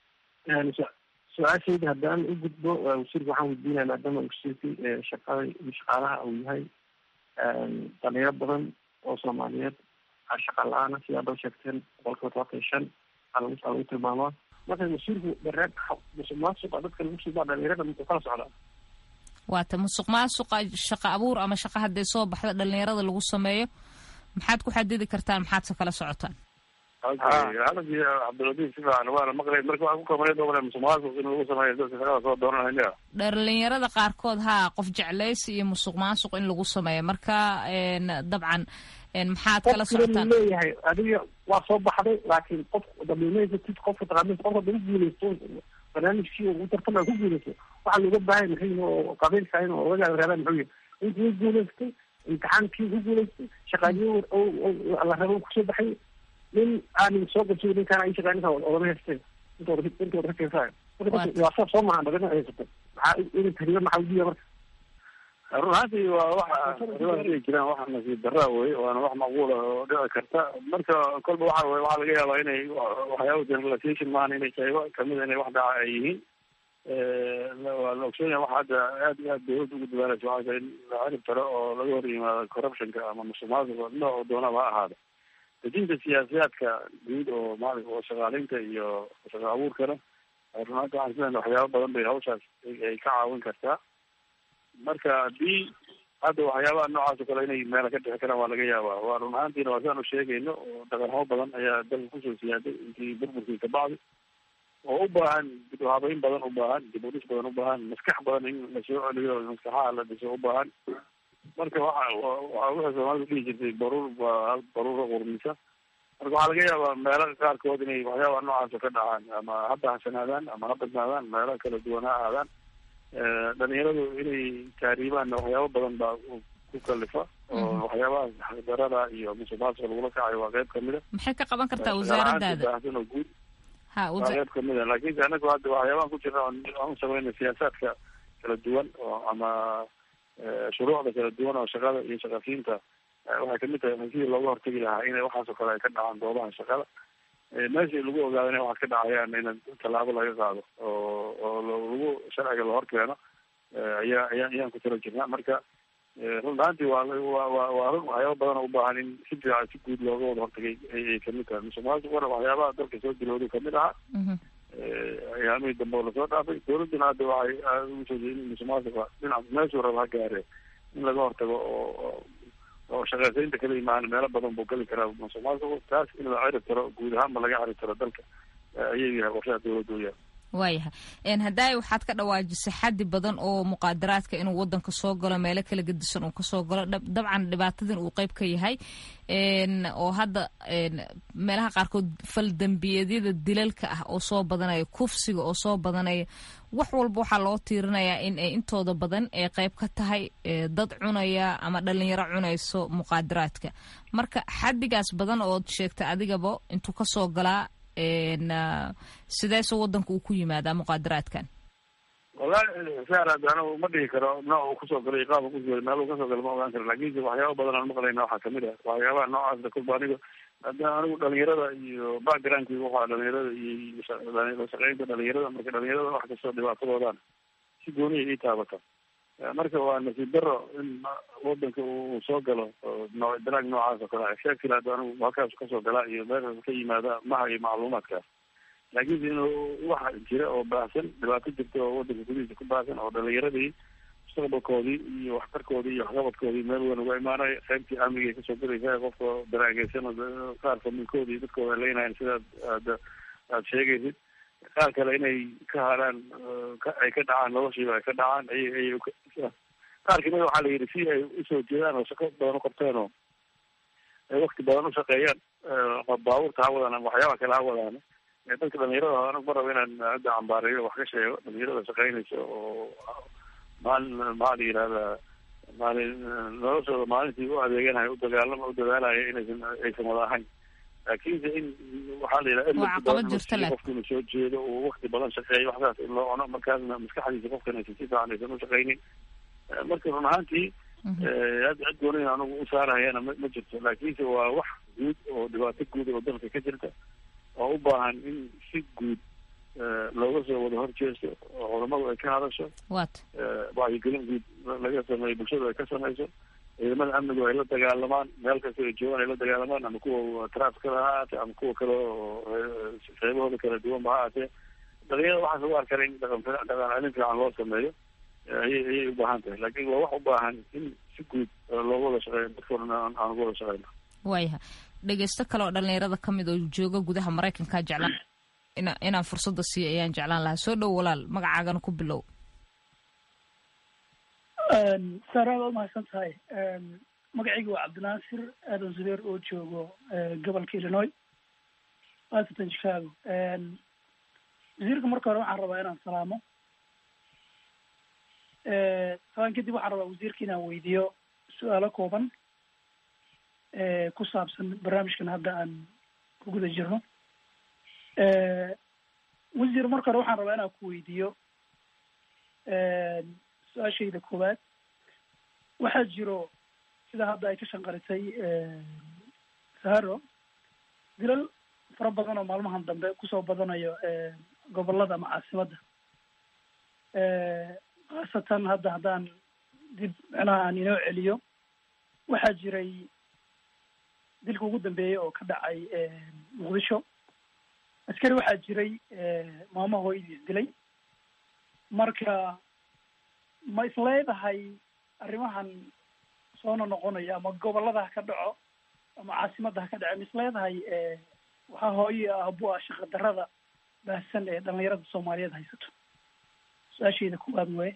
su-aashayda haddaan u gudbo wasiirka waxaan weydiinaya maadaama wasiirkii shaqada iyo shaqaalaha uu yahay dhalinyaro badan oo soomaaliyeed shaqa la-aana sidaa doo sheegteen boqolkiiba todobaatan iyo shan aa lagu lagu tilmaamaa marka wasiirku dareen musuq maasuqa dadka lagu suubaa dhalinyarada muxuu kala socdaa waata musuq maasuqa shaqa abuur ama shaqa hadday soo baxda dhalinyarada lagu sameeyo maxaad ku xadidi kartaan maxaadse kala socotaan halagii cabdiladiis si fiican waana maqlay marka waxaa ku kabanay doobale musuq maasuq in lagu sameeyo dadka shaqada soo doonanaya dhalinyarada qaarkood haa qof jeclaysi iyo musuq maasuq in lagu sameeyo marka dabcan maxaad kala socotaan leeyahay adiga waa soo baxday laakiin qof damiimaysatid qofka taqaanid qofka dama guuleysto barnaamijkii ugu tartama ku guuleysto waxaa looga baahay maxay oo qabiilka in odagaa raadaan muxuu yahay intii guuleystay imtixaankii ku guuleystay shaqaaliyo la rabo kusoo baxay nin aanin soo qabsay ninkaan ay shaqaaninka odama haysteen intooda intooda ka keensayo marka waa saa soo mahan dhagana haysatay maxaa in tariyo maxaa udiya marka run ahaantii waa waxa arrimaha dhihi jiraan waxa nasiib daraa wey waana wax macquula oo dhici karta marka kolba waxa wey waxaa laga yaabaa inay waxyaaba generalization maahan inay qaybo kamida inay wax dhaca ay yihiin waa la ogsoon yahay waxa hadda aad iyo aad dawladda ugu dadaalaysa waxaa tahay in la cirib taro oo laga hor yimaado corruptionka ama musuqmaasuqa nooc doonaba ha ahaada dejinta siyaasiyaadka guud oo maarata oo shaqaaleynta iyo shaqa abuurkana run ahaanti waxaan isleeyahay waxyaaba badan bay hawshaas ay ka caawin kartaa marka haddii hadda waxyaabaha noocaas oo kale inay meela ka dhixi karaan waa laga yaabaa waa run ahaantiina waa saan u sheegayno oo dhaqanxumo badan ayaa dalka kusoo siyaaday intii burburkii kabacdi oo u baahan dib u habeyn badan u baahan dib u dhis badan u baahan maskax badan in lasoo celiyo maskaxaha la dhiso u baahan marka waxa waa waxay soomaalidu dhihi jirtay baruur baa baruura qurmisa marka waxaa laga yaabaa meelo qaarkood inay waxyaabaha noocaas oo ka dhacaan ama ha bahsanaadaan ama ha badnaadaan meelo kala duwan ha ahaadaan dhalinyaradu inay taariibaan waxyaabo badan baa ku kalifa oo waxyaabahaas xaqdarada iyo musuqmaasuqa lagula kacayo waa qayb kamida maxay ka qaban kartaa wasaaradaada baahsan oo guud ha waa qayb kamida laakiinse anagu hadda waxyaabahan ku jirna aan u samayna siyaasaadka kala duwan oo ama shuruucda kala duwan oo shaqada iyo shaqasiinta waxay kamid tahay sidii looga hortegi lahaa inay waxaas oo kale ay ka dhacaan goobaha shaqada meeshii lagu ogaado inay wax ka dhacayaan in tallaabo laga qaado oo oo lagu sharciga lahor keeno ayaa ayaa ayaan ku tala jirnaa marka run ahaantii waa wa wa waa run waxyaaba badan oo u baahan in si fiican si guud looga wada hortagay ayay kamid tahay musuqmaasuqana waxyaabaha dalka soo dilooday kamid ahaa ayaamihii dambe oo lasoo dhaafay dawladduna hadda waxay ugu soo jeedin musuqmaasuqa dhinac meeshuu raba ha gaare in laga hortago oo oo shaqeysaynta kala imaan meelo badan buu geli karaa musuqmaasuqu taas in la cirib taro guud ahaanba laga cirib taro dalka ayay yahay qorshaha dawladda u yahay waayahay haddaay waxaad ka dhawaajisay xaddi badan oo muqaadaraadka inuu wadanka soo galo meelo kala gedisan uu kasoo galo dabcan dhibaatadin uu qeyb ka yahay oo hadda meelaha qaarkood fal dembiyeedyada dilalka ah oo soo badanaya kufsiga oo soo badanaya wax walba waxaa loo tiirinayaa in ay intooda badan ee qeyb ka tahay dad cunaya ama dhalinyaro cunayso muqaadaraadka marka xaddigaas badan ood sheegtay adigaba intuu kasoo galaa sideese wadanka uu ku yimaadaa muqaadaraadkan wallahi saarad anigu ma dhihi karo nooc uu kusoo galay qaab uu kusoo meel uu kasoo galo ma ogaan karo lakinse waxyaaba badan aan maqlayna waxaa kamid ah waxyaabaha noocaasna kulba aniga hadda anigu dhalinyarada iyo backgroundkii waxaa dhalinyarada iyo lashaqeynta dhalinyarada marka dhalinyarada wax kastoo dhibaatadoodan si gooniya ii taabata marka waa nasiib daro in wadanka uu soo galo noo daraag noocaas oo kale sheekil hadda anigu halkaas kasoo galaa iyo meeshaas ka yimaada maha iyo macluumaadkaas laakiinse inuu waxa jira oo baahsan dhibaato jirta oo wadanka gudihiisa ku baahsan oo dhalinyaradii mustaqbalkoodii iyo waxtarkoodii iyo waxqabadkoodii meel weyn uga imaanaya qaybtii amnigay kasoo gelaysaa qofka daraageysan qaar familkoodii dadkooda leynayan sidaad aad aad sheegaysid qaar kale inay ka haraan ay ka dhacaan noloshiiba ay ka dhacaan ay ay qaar kamida waxaa la yidhi si ay usoo jeedaan oo shaqo badan uqabteen oo ay wakti badan ushaqeeyaan baabuurta ha wadaan ama waxyaaba kale ha wadaan dadka dhalinyarada anigu ma rabo inaan hadda cambaareeyo wax ka sheego dhalinyarada shaqeynaysa oo maalin maxaa la yihahdaa maalin noloshooda maalintii u adeeganayo udagaalama u dadaalaya inaysan aysan wada ahayn laakiinse in waxaa la yidhaha qofka inuu soo jeedo uu wakti badan shaqeeyo waxsaas in loo cuno markaasna maskaxdiisa qofkan aysan si fiican aysan ushaqeynin marka run ahaantii hadda cid gooni anigu u saarahayana ma ma jirto laakiinse waa wax guud oo dhibaato guud oo dalka ka jirta oo u baahan in si guud looga soo wada horjeesto oo culamadu ay ka hadasho wacyigelin guud laga sameeyo bulshadu ay ka sameyso ciidamada amnigu ay la dagaalamaan meel kasta ay joogaan ay la dagaalamaan ama kuwa trafkada ha ahaatee ama kuwa kale oo qeybahooda kala duwanba ha ahaatee dhalinyarada waxaas ugu arkana in dhaqan dhaqan celin fiican loo sameeyo ayay ayay u baahan tahay laakiin waa wax u baahan in si guud looga wada shaqeeyo dadkoodana aan uga wada shaqeyno waayaha dhegeysto kale oo dhalinyarada ka mid oo jooga gudaha maraykanka jeclaan ina inaan fursadda siiyo ayaan jeclaan lahaa soo dhow walaal magacaagana ku bilow saara waa umahadsan tahay magacayga waa cabdinaasir aadan zubeer oo joogo gobolka illinois washington chicago wasiirka marka hore waxaan rabaa inaan salaamo salaan kadib waxaan rabaa wasiirka inaan weydiiyo su-aalo kooban ku saabsan barnaamijkan hadda aan ku guda jirno wasiir marka hore waxaan rabaa inaan ku weydiiyo su-aashayda koowaad waxaa jiro sida hadda ay ka shanqarisay saharo dilal fara badan oo maalmahan dambe kusoo badanayo gobolada ama caasimadda khaasatan hadda haddaan dib micnaha aan inoo celiyo waxaa jiray dilka ugu dambeeyey oo ka dhacay muqdisho askari waxaa jiray maamo hooyadiis dilay marka ma isleedahay arrimahan soona noqonayo ama gobolada ha ka dhaco ama caasimadda ha ka dhaco ma isleedahay waxaa hooyo aabo ah shaqa darada baahsan ee dhalinyarada soomaaliyeed haysato su-aashayda koowaad waye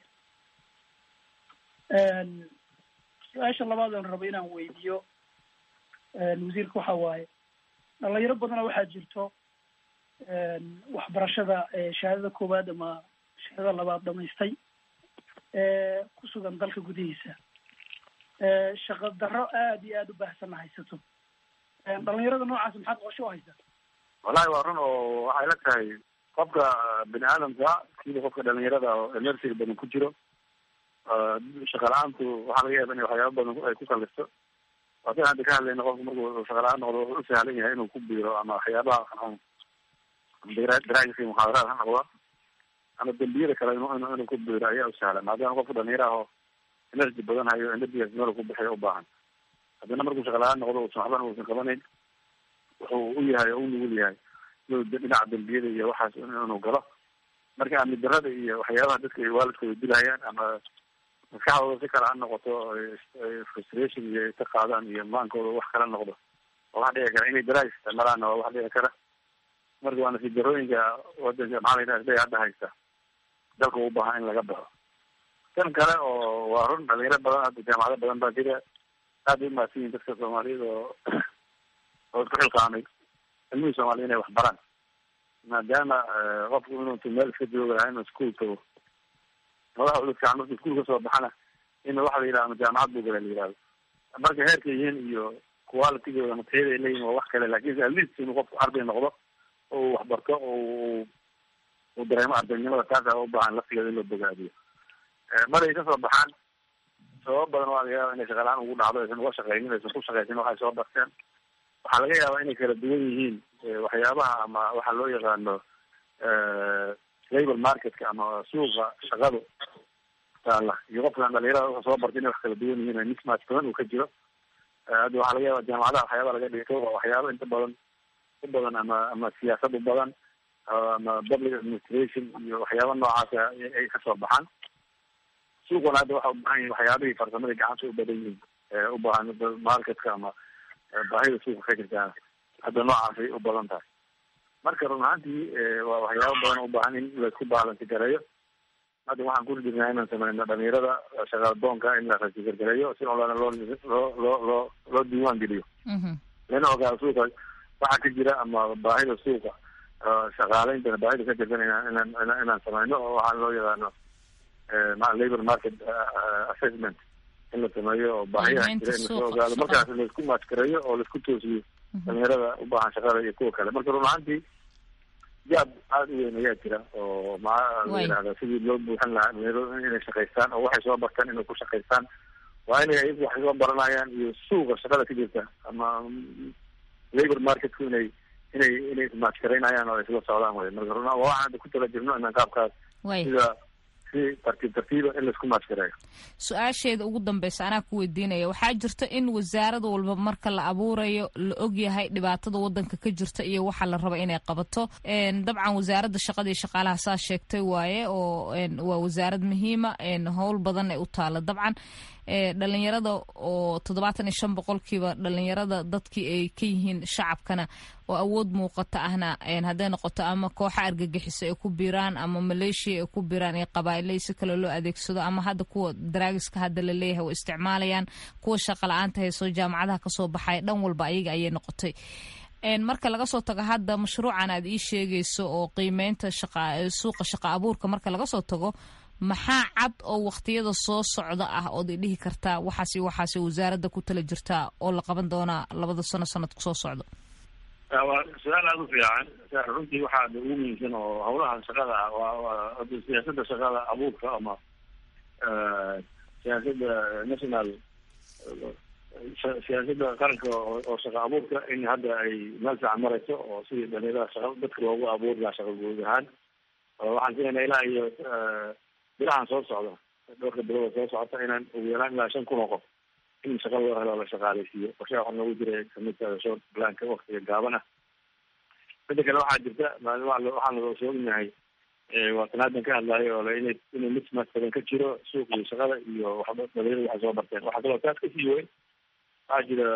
su-aasha labaad oon rabo inaan weydiiyo wasiirka waxa waaye dhalinyaro badana waxaa jirto waxbarashada shahaadada koowaad ama shahaadada labaad dhamaystay ku sugan dalka gudihiisa shaqa darro aad iyo aada u baahsanna haysato dhalinyarada noocaas maxaad qorshe u haysaa wallahi waa run oo waxay la tahay qofka bini aadamka sida qofka dhalinyarada oo emersiga badan ku jiro shaqa la-aantu waxaa laga yaaba in waxyaaba badan ay ku kalisto waasan hadda ka hadlayna qofka markuu shaqa la-aan noqdo wuxuu u sahlan yahay inuu ku biiro ama waxyaabaha daraagis iyo muxaadaraad ha noqdo ama dembiyada kale inu inuu ku biiro ayaa u sahlan maadaama qofka dhalinyara aho energy badan hayo energigaas meel ku bixiyo u baahan haddana markuu shaqa la-aan noqdo usan waxbana uusan qabanayn wuxuu u yahay oo u nugul yahay inuu dhinaca dembiyada iyo waxaas inuu galo marka amni darada iyo waxyaabaha dadka ay waalidkooda dilayaan ama maskaxdooda si kale ha noqoto frustration iyo ay ka qaadaan iyo maankooda wax kala noqdo waa wax dhici kara inay daraag isticmaalaanna waa wax dhici kara marka waa nasiib darooyinka wadanka maxaa la yidhaha isday hadda haysta dalka u baahan in laga baxo kan kale oo waa run dhalinyaro badan hadda jaamacado badan baa jira aad bay umahadsan yihin dadka soomaaliyada oo oo isku xilqaamay ilmihii soomaliya inay wax baraan maadaama qofku inuu meel iska jooga lahaa inuu iskuol tago madaxa uda fiican marka iskuul kasoo baxana in waxa la yidhaha ama jaamacad buu gala la yihahdo marka heerka yihiin iyo qualitygooda ama tayada ay leeyihin waa wax kale lakin at least inuu qofku arday noqdo oo uu waxbarto oo uu dareemo ardaynimada taasa u baahan laftigeeda in loo bogaadiyo maray kasoo baxaan sababa badan waa laga yaaba inay shaqalaan ugu dhacdo aysan uga shaqeynin aysan ku shaqeysin waxay soo barteen waxaa laga yaabaa inay kala duwan yihiin waxyaabaha ama waxa loo yaqaano labor marketka ama suuqa shaqadu taala iyo qofkan dhalinyarada wuxuu soo bartay inay wax kala duwan yihiin mismatch badan uu ka jiro hadda waxaa laga yaaba jaamacadaha waxyaaba laga dhigto waa waxyaaba inta badan u badan ama ama siyaasad u badan ama public administration iyo waxyaaba noocaasa ay kasoo baxaan suuqana hadda waxa ubaahan yihin waxyaabihii farsamadii gacanta u badan yihiin u baahan marketka ama baahida suuqa ka jirtaa hadda noocaasay u badan tahay marka run ahaantii waa waxyaaba badan u baahan in laisku baalansi gareeyo hadda waxaan kuri jirnaa inaan sameyno dhalinyarada shaqadoonka in la rasigargareeyo si olana loo loo loo loo loo diiwaan geliyo lana ogaado suuqa waxa ka jira ama baahida suuqa shaqaaleyntana baahida ka jirtan inaan inaan inaan sameyno oo waxaa loo yaqaano labor market assessment in la sameeyo oo baahiyaha jira in lasoo ogaado markaas laisku maajgareeyo oo laisku toosiyo dhalinyarada u baahan shaqada iyo kuwa kale marka run ahaantii jaab aada u weyn ayaa jira oo maa la yidhahda sidii loo buuxin lahaa dhalinyaradu inay shaqaystaan oo waxay soo bartaan inay ku shaqaystaan waa inay ayagu waxay soo baranayaan iyo suuqa shaqada ka jirta ama labor marketku inay inay inay ismaajgaraynayaan oo ay isla socdaan wey marka run waa waxaan hadda ku tala jirno inaan qaabkaas sida tartiib tartiiba in laisku maajgareeyo su-aasheeda ugu dambeysa anaa ku weydiinaya waxaa jirta in wasaarad walba marka la abuurayo la ogyahay dhibaatada wadanka ka jirta iyo waxa la raba inay qabato dabcan wasaaradda shaqada iyo shaqaalaha saa sheegtay waaye oo waa wasaarad muhiima howl badan ay u taala dabcan dhalinyarada oo toddobaatan iyo shan boqolkiiba dhalinyarada dadkii ay ka yihiin shacabkana oo awood muuqata ahna hadday noqoto ama kooxa argagixiso ay ku biiraan ama maleeshiya ay ku biiraan iyo qabaa'ilay si kale loo adeegsado ama hadda kuwa daraagiska hadda la leeyahay oo isticmaalayaan kuwa shaqa la-aanta hayso jaamacadaha kasoo baxaya dhan walba ayaga ayay noqotay marka laga soo tago hadda mashruucan aad ii sheegayso oo qiimeynta suuqa shaqa abuurka marka laga soo tago maxaa cad oo waktiyada soo socda ah ood i dhihi kartaa waxaas waxaas wasaaradda ku tala jirtaa oo la qaban doonaa labada sano sanadka soo socdo waa su-aal aada u fiican runtii waxaa ugu muhiimsan oo hawlaha shaqada ah waa siyaasada shaqada abuurka ama siyaasada national siyaasada qaranka oo shaqa abuurka in hadda ay meel fiican marayso oo sidii dhalinyarada shaqa dadka loogu abuuri lahaa shaqa guud ahaan waxaan filaynaa ilaa iyo bilahan soo socda dhowrka bilood soo socota inaan ugu yaraan ilaa shan kun oo qof in shaqa loo helo la shaqaaleysiiyo qorshaha waxaa noogu jira kamidka short planka waktiga gaaban ah mida kale waxaa jirta waxaan la soognahay waa tanaadan ka hadlayo oo ina inuu mismatch badan ka jiro suuqii shaqada iyo waxba dhalinyarada waxay soo barteen waxaa kaloo taas kasii weyn waxaa jira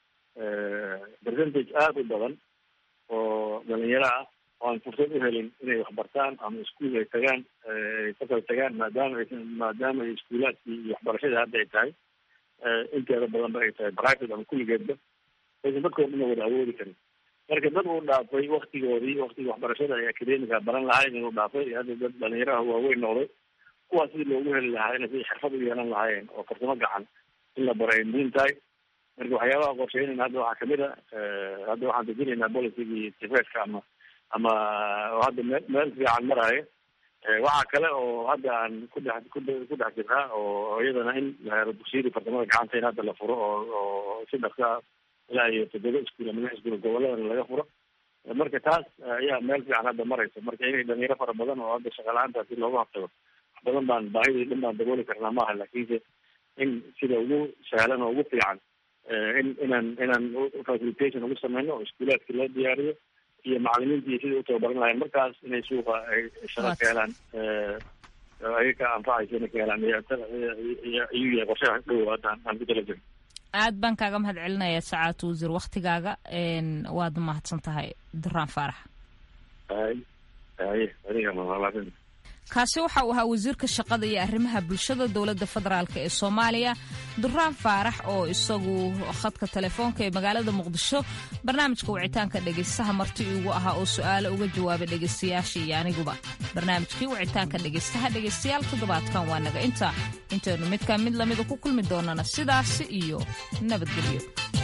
percentage aada u badan oo dhalinyaro ah oo aan fursad u helin inay waxbartaan ama iskuol ay tagaan fasal tagaan maadaama aysan maadaama ay iskuulaadkii iyo waxbarashada hadda ay tahay inteeda badanba ay tahay private ama kulligeedba aysan dadkoo dhan wada awoodi karin marka dad uu dhaafay waktigoodii waktigii waxbarashada ay academica baran lahayn inuu dhaafay hadda dad dhalinyaraha waaweyn noqday kuwaas sidii loogu heli lahaa inay si xirfad u yeelan lahaayeen oo farsamo gacan in la baro ay muhiim tahay marka waxyaabaha qorsheynayna hadda waxaa kamid a hadda waxaan dejinaynaa policygii tifeska ama ama hadda me meel fiican maraayo waxaa kale oo hadda aan ku dhex ku dhex jirnaa oo iyadana in la helo dugsiyadii farsamada gacanta in hadda la furo oo oo si dhaqsa ilaa iyo toddoba iskuul ama lix iskuul goboladana laga furo marka taas ayaa meel fiican hadda maraysa marka inay dhalinyaro fara badan oo hadda shaqa la-aantaasi looga hortago wax badan baan baahidii dhan baan dabooli karnaa maaha laakiinse in sida ugu sahlan oo ugu fiican in inaan inaan facilitation ugu sameyno oo iskuulaadkii loo diyaariyo iyo macalimiintii sidai utababaran lahayn markaas inay suuqa ay shaqa ka helaan ayaga anfacaysa inay ka helaan iyuu yahay qorshaha dhow haddaan aan ku tala jirno aad baan kaaga mahad celinaya sacaad wasiir waktigaaga waad mahadsan tahay duraan faarax hay haye adiga mahalaadin kaasi waxa uu ahaa wasiirka shaqada iyo arrimaha bulshada dowladda federaalk ee soomaaliya duraan faarax oo isagu khadka telefoonka ee magaalada muqdisho barnaamijka wicitaanka dhegaystaha marti iigu ahaa oo su-aalo uga jawaabay dhegaystayaasha iyo aniguba barnaamijkii wicitaanka dhegaystaha dhegaystayaal toddobaadkan waa naga inta intaynu midkaa mid lamida ku kulmi doonana sidaasi iyo nabadgelyo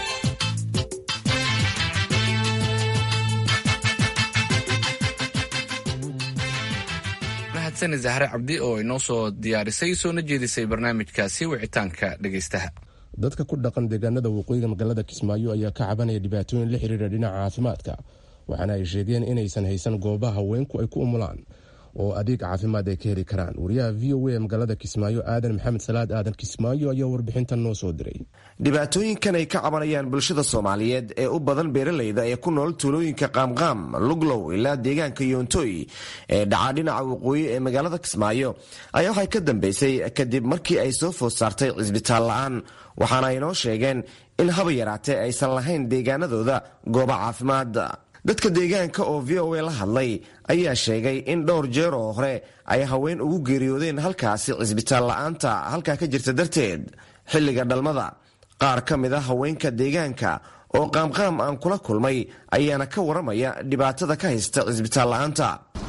mahadsan zahre cabdi oo inoo soo diyaarisay soona jeedisay barnaamijkaasi wicitaanka dhegaystaha dadka ku dhaqan deegaanada waqooyiga magaalada kismaayo ayaa ka cabanaya dhibaatooyin la xiriira dhinaca caafimaadka waxaana ay sheegeen inaysan haysan goobaha haweenku ay ku umulaan oo adeeg caafimaad ay ka heli karaan wariyaha v o a magaalada kismaayo aadan maxamed salaad aadan kismaayo ayaa warbixintan noo soo diray dhibaatooyinkan ay ka cabanayaan bulshada soomaaliyeed ee u badan beeralayda ee ku nool tuulooyinka qaamqaam luglow ilaa deegaanka yoontoy ee dhacaa dhinaca waqooyi ee magaalada kismaayo ayaa waxay ka dambeysay kadib markii ay soo food saartay cisbitaal la-aan waxaana ay noo sheegeen in haba yaraatee aysan lahayn deegaanadooda goobo caafimaad dadka deegaanka oo v o a la hadlay ayaa sheegay in dhowr jeer oo hore ay haween ugu geeriyoodeen halkaasi cisbitaal la-aanta halkaa ka jirta darteed xilliga dhalmada qaar ka mid a haweenka deegaanka oo qaamqaam aan kula kulmay ayaana ka waramaya dhibaatada ka haysta cisbitaal la-aanta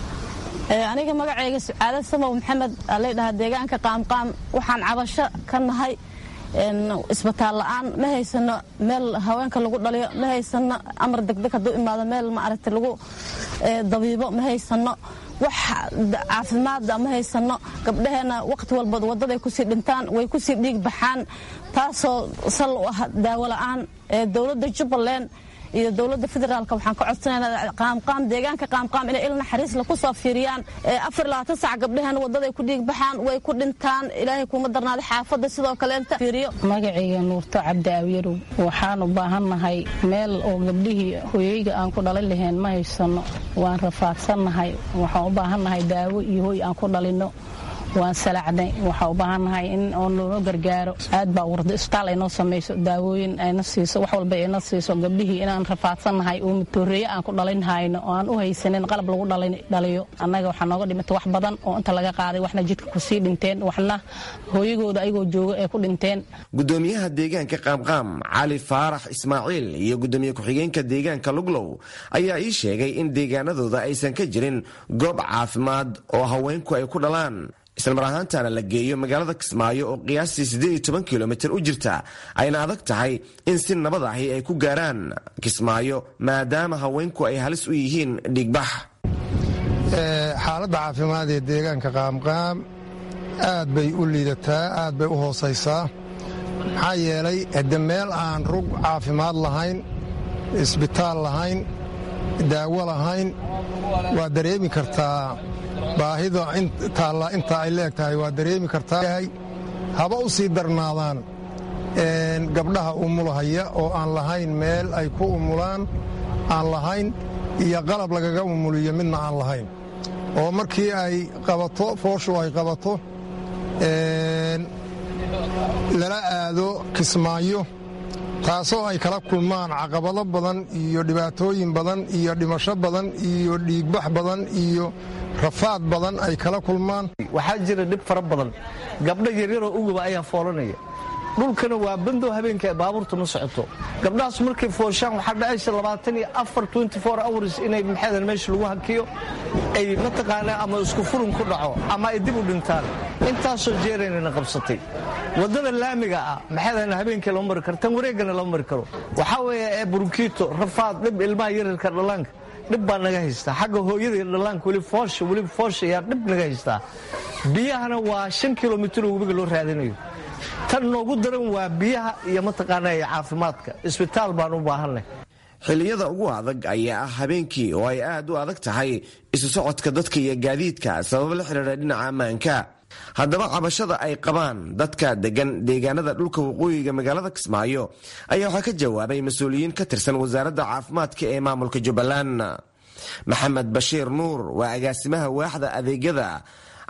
aniga magacayga sucaado samow maxamed alaydhahaa deegaanka qaamqaam waxaan cabasho ka nahay isbitaal la-aan ma haysano meel haweenka lagu dhaliyo ma haysano amar degdeg hadduu imaado meel maaragta lagu dabiibo ma haysano wax caafimaada ma haysano gabdhaheenna wakhti walbood waddaday kusii dhintaan way kusii dhiig baxaan taasoo sal u ah daawo la-aan ee dowladda jubbaland iyo dowladda federaalk waxaan ka codsanaynaa qaamqaam deegaanka qaamqaam inay il naxariisla ku soo fiiriyaan afar labaatan sac gabdhaheena waddaday ku dhiig baxaan way ku dhintaan ilaahay kuma darnaaday xaafadda sidoo kaleenta fiiriyo magacayga nuurto cabdi awyarow waxaan u baahannahay meel oo gabdhihii hoyeyga aan ku dhalin lahayn ma haysano waan rafaadsannahay waxaan u baahannahay daawo iyo hoy aan ku dhalinno waan salacnay waxaa u baahannahay in oo noo gargaaro aad baa warda isbitaal ay noo samayso daawooyin ayna siiso wax walba ayna siiso gabdhihii inaan rafaadsannahay oo matooreeye aan ku dhalin hayno oo aan u haysanin qalab lagu dhaliyo annaga waxaa nooga dhimata wax badan oo inta laga qaaday waxna jidka kusii dhinteen waxna hooyagooda ayagoo jooga ee ku dhinteen gudoomiyaha deegaanka qaamqaam cali faarax ismaaciil iyo gudoomiye ku-xigeenka deegaanka luglow ayaa ii sheegay in deegaanadooda aysan ka jirin goob caafimaad oo haweenku ay ku dhalaan islamar ahaantana la geeyo magaalada kismaayo oo qiyaastii siddeed iyo toban kilomitir u jirta ayna adag tahay in si nabad ahi ay ku gaaraan kismaayo maadaama haweenku ay halis u yihiin dhiigbax xaaladda caafimaad ee deegaanka qaamqaam aad bay u liidataa aad bay u hoosaysaa maxaa yeelay hadde meel aan rug caafimaad lahayn isbitaal lahayn daawo lahayn waa dareemi kartaa baahida taalla inta ay leeg tahay waa dareemi kartaa haba u sii darnaadaan gabdhaha umulahaya oo aan lahayn meel ay ku umulaan aan lahayn iyo qalab lagaga umuliyo midna aan lahayn oo markii ay qabato fooshu ay qabato lala aado kismaayo taasoo ay kala kulmaan caqabado badan iyo dhibaatooyin badan iyo dhimasho badan iyo dhiigbax badan iyo rafaad badan ay kala kulmaan waxaa jira dhib fara badan gabdho yaryaroo uguba ayaa foolanaya dhulkana waa bandow habeenka ee baabuurtu ma socoto gabdhahaas markay fooshaan waxaa dhacaysa labaatan iyo afar twenty four hours inay maxaydan meesha lagu hakiyo ay mataqaanaa ama isku furun ku dhaco ama ay dib u dhintaan intaasoo jeeraynana qabsatay waddada laamiga ah maxaydan habeenkii lama mari karo tan wareegana lama mari karo waxaa weeye ee burkiito rafaad dhib ilmaha yararka dhallaanka dhib baa naga haystaa xagga hooyada iyo dhallaanka weli foosha weliba foosha ayaa dhib naga haystaa biyahana waa shan kilomitir oo webiga loo raadinayo tan noogu daran waa biyaha iyo mataqaanaa iyo caafimaadka isbitaal baan u baahanay xilliyada ugu adag ayaa ah habeenkii oo ay aad u adag tahay isu socodka dadka iyo gaadiidka sabab la xidhiidha dhinaca ammaanka haddaba cabashada ay qabaan dadka degan deegaanada dhulka waqooyiga magaalada kismaayo ayaa waxaa ka jawaabay mas-uuliyiin ka tirsan wasaaradda caafimaadka ee maamulka jubbaland maxamed bashiir nuur waa agaasimaha waaxda adeegyada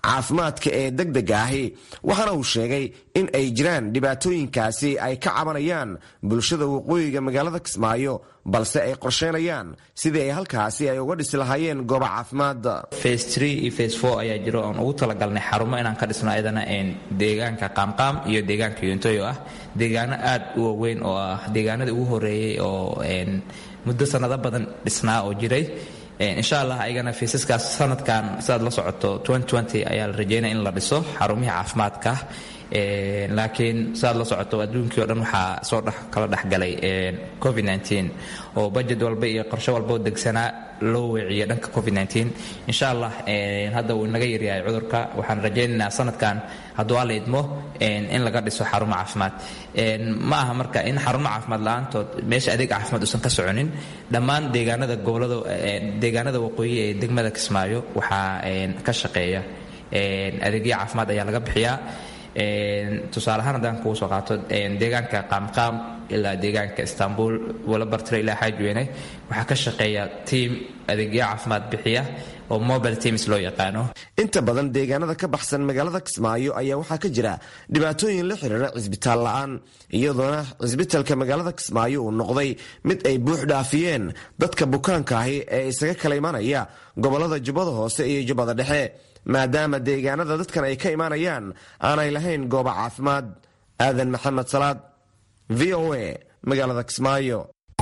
caafimaadka ee degdega ahi waxaana uu sheegay in ay jiraan dhibaatooyinkaasi ay ka cabanayaan bulshada waqooyiga magaalada kismaayo balse ay qorsheynayaan sidii ay halkaasi ay uga dhisi lahaayeen gooba caafimaad face tree iyo face four ayaa jiro oon ugu talagalnay xarumo inaan ka dhisno ayadana deegaanka qaamqaam iyo deegaanka yuntoy oo ah deegaano aad u waaweyn oo ah deegaanadii ugu horeeyey oo muddo sanado badan dhisnaa oo jiray insha allah ayagana fiisaskaas sanadkan sidaad la socoto ayaa la rajeynaya in la dhiso xarumihii caafimaadka laakiin sidaad la socoto adduunkii o dhan waxaa soo kala dhexgalay covid oo bajet walba iyo qorshe walba oo degsanaa loo weeciyo dhanka covid insha allah hadda uu inaga yaryahay cudurka waxaan rajaynaynaa sanadkan hadduu alla idmo in laga dhiso xarumo caafimaad ma aha marka in xarumo caafimaad la-aantood meesha adeeg caafimaad uusan ka soconin dhammaan deegaanada gobolada deegaanada waqooyi ee degmada kismaayo waxaa ka shaqeeya adeegyo caafimaad ayaa laga bixiyaa tusaale ahaan haddaan kugu soo qaato deegaanka qaamqaam ilaa deegaanka istanbul walabartire ilaa xaajweyne waxaa ka shaqeeya tiam adeegyo caafimaad bixiya oo mobile teams loo yaqaano inta badan deegaanada ka baxsan magaalada kismaayo ayaa waxaa ka jira dhibaatooyin la xiriira cisbitaal la-aan iyadoona cisbitalka magaalada kismaayo uu noqday mid ay buux dhaafiyeen dadka bukaanka ahi ee isaga kala imanaya gobolada jubbada hoose iyo jubbada dhexe maadaama deegaanada dadkan ay ka imaanayaan aanay lahayn gooba caafimaad aadan maxamed salaad v o a magaalada kismaayo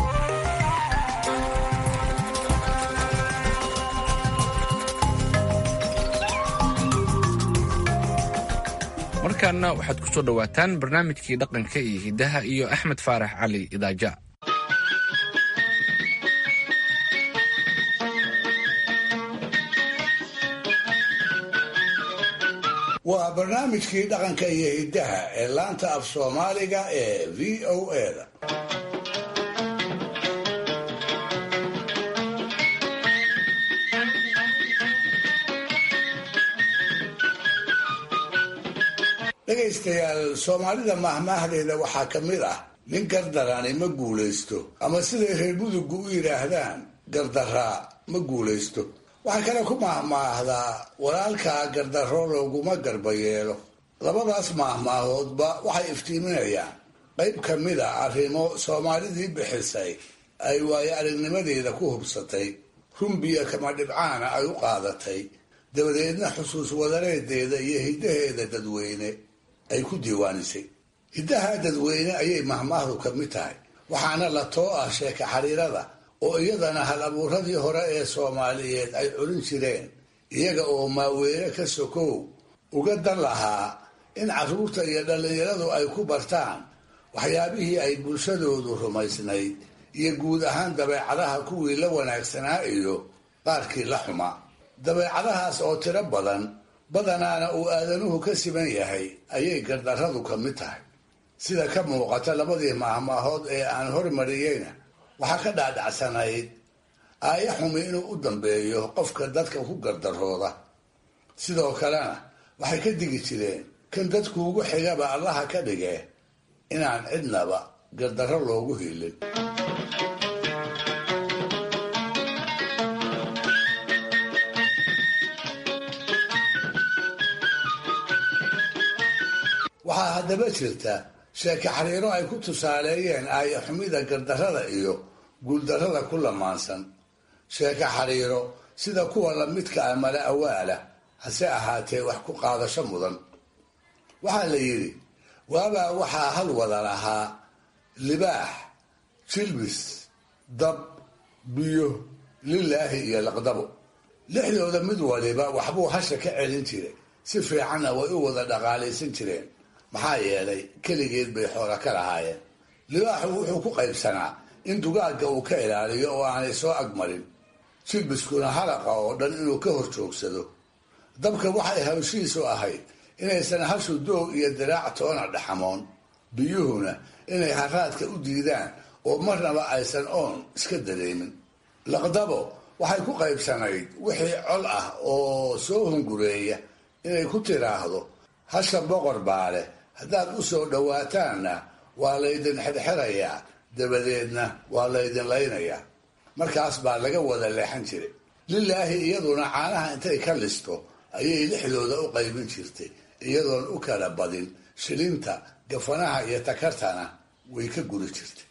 markaana waxaad ku soo dhowaataan barnaamijkii dhaqanka iyo hiddaha iyo axmed faarax cali idaaja waa barnaamijkii dhaqanka iyo hiddaha ee laanta af soomaaliga ee v o eda dhegaystayaal soomaalida mahmaahdeeda waxaa ka mid ah nin gardarani ma guulaysto ama siday reer mudugu u yidhaahdaan gardaraa ma guulaysto waxaa kale ku maahmaahdaa walaalkaa gardarro looguma garba yeelo labadaas maahmaahoodba waxay iftiiminayaan qayb ka mid a arrimo soomaalidii bixisay ay waayo aragnimadeeda ku hubsatay rumbiya kama dhibcaana ay u qaadatay dabadeedna xusuus wadareedeeda iyo hiddaheeda dadweyne ay ku diiwaanisay hiddaha dadweyne ayay mahmaahdu ka mid tahay waxaana la too ah sheeka xariirada oo iyadana hal abuuradii hore ee soomaaliyeed ay culin jireen iyaga oo maaweene ka sokow uga dan lahaa in carruurta iyo dhallinyaradu ay ku bartaan waxyaabihii ay bulshadoodu rumaysnayd iyo guud ahaan dabeecadaha kuwii la wanaagsanaa iyo qaarkii la xumaa dabeecadahaas oo tiro badan badanaana uu aadanuhu ka siman yahay ayay gardarradu ka mid tahay sida ka muuqata labadii maahmaahood ee aan hormariyeyna waxaa ka dhaadhacsanayd aaya xumi inuu u dambeeyo qofka dadka ku gardarooda sidoo kalena waxay ka digi jireen kan dadkuugu xigaba allaha ka dhige inaan cidnaba gardarro loogu hiilin waxaa haddaba jirta sheeke xariiro ay ku tusaaleeyeen aaya xumida gardarrada iyo guuldarrada ku lamaansan sheeke xariiro sida kuwa lamidka ah mala awaala hase ahaatee wax ku qaadasho mudan waxaa la yidhi waabaa waxaa hal wada lahaa libaax jilbis dab biyo lilaahi iyo laqdabo lixdooda mid waliba waxbuu hasha ka celin jiray si fiicanna way u wada dhaqaalaysan jireen maxaa yeelay keligeed bay xoola ka lahaayeen libaaxu wuxuu ku qaybsanaa in dugaagga uu ka ilaaliyo oo aanay soo agmarin jilbiskuna halaqa oo dhan inuu ka hor joogsado dabka waxay hawshiisu ahayd inaysan hashu doog iyo diraac toona dhaxamoon biyuhuna inay haraadka u diidaan oo marnaba aysan oon iska dareemin laqdabo waxay ku qaybsanayd wixii col ah oo soo hungureeya inay ku tiraahdo hasha boqor baa leh haddaad u soo dhowaataanna waa laydin xirxirayaa dabadeedna waa laydin laynayaa markaas baa laga wada leexan jiray lilaahi iyaduna caanaha intay ka listo ayay lixdooda u qaybin jirtay iyadoon u kala badin shilinta gafanaha iyo takartana way ka guri jirtay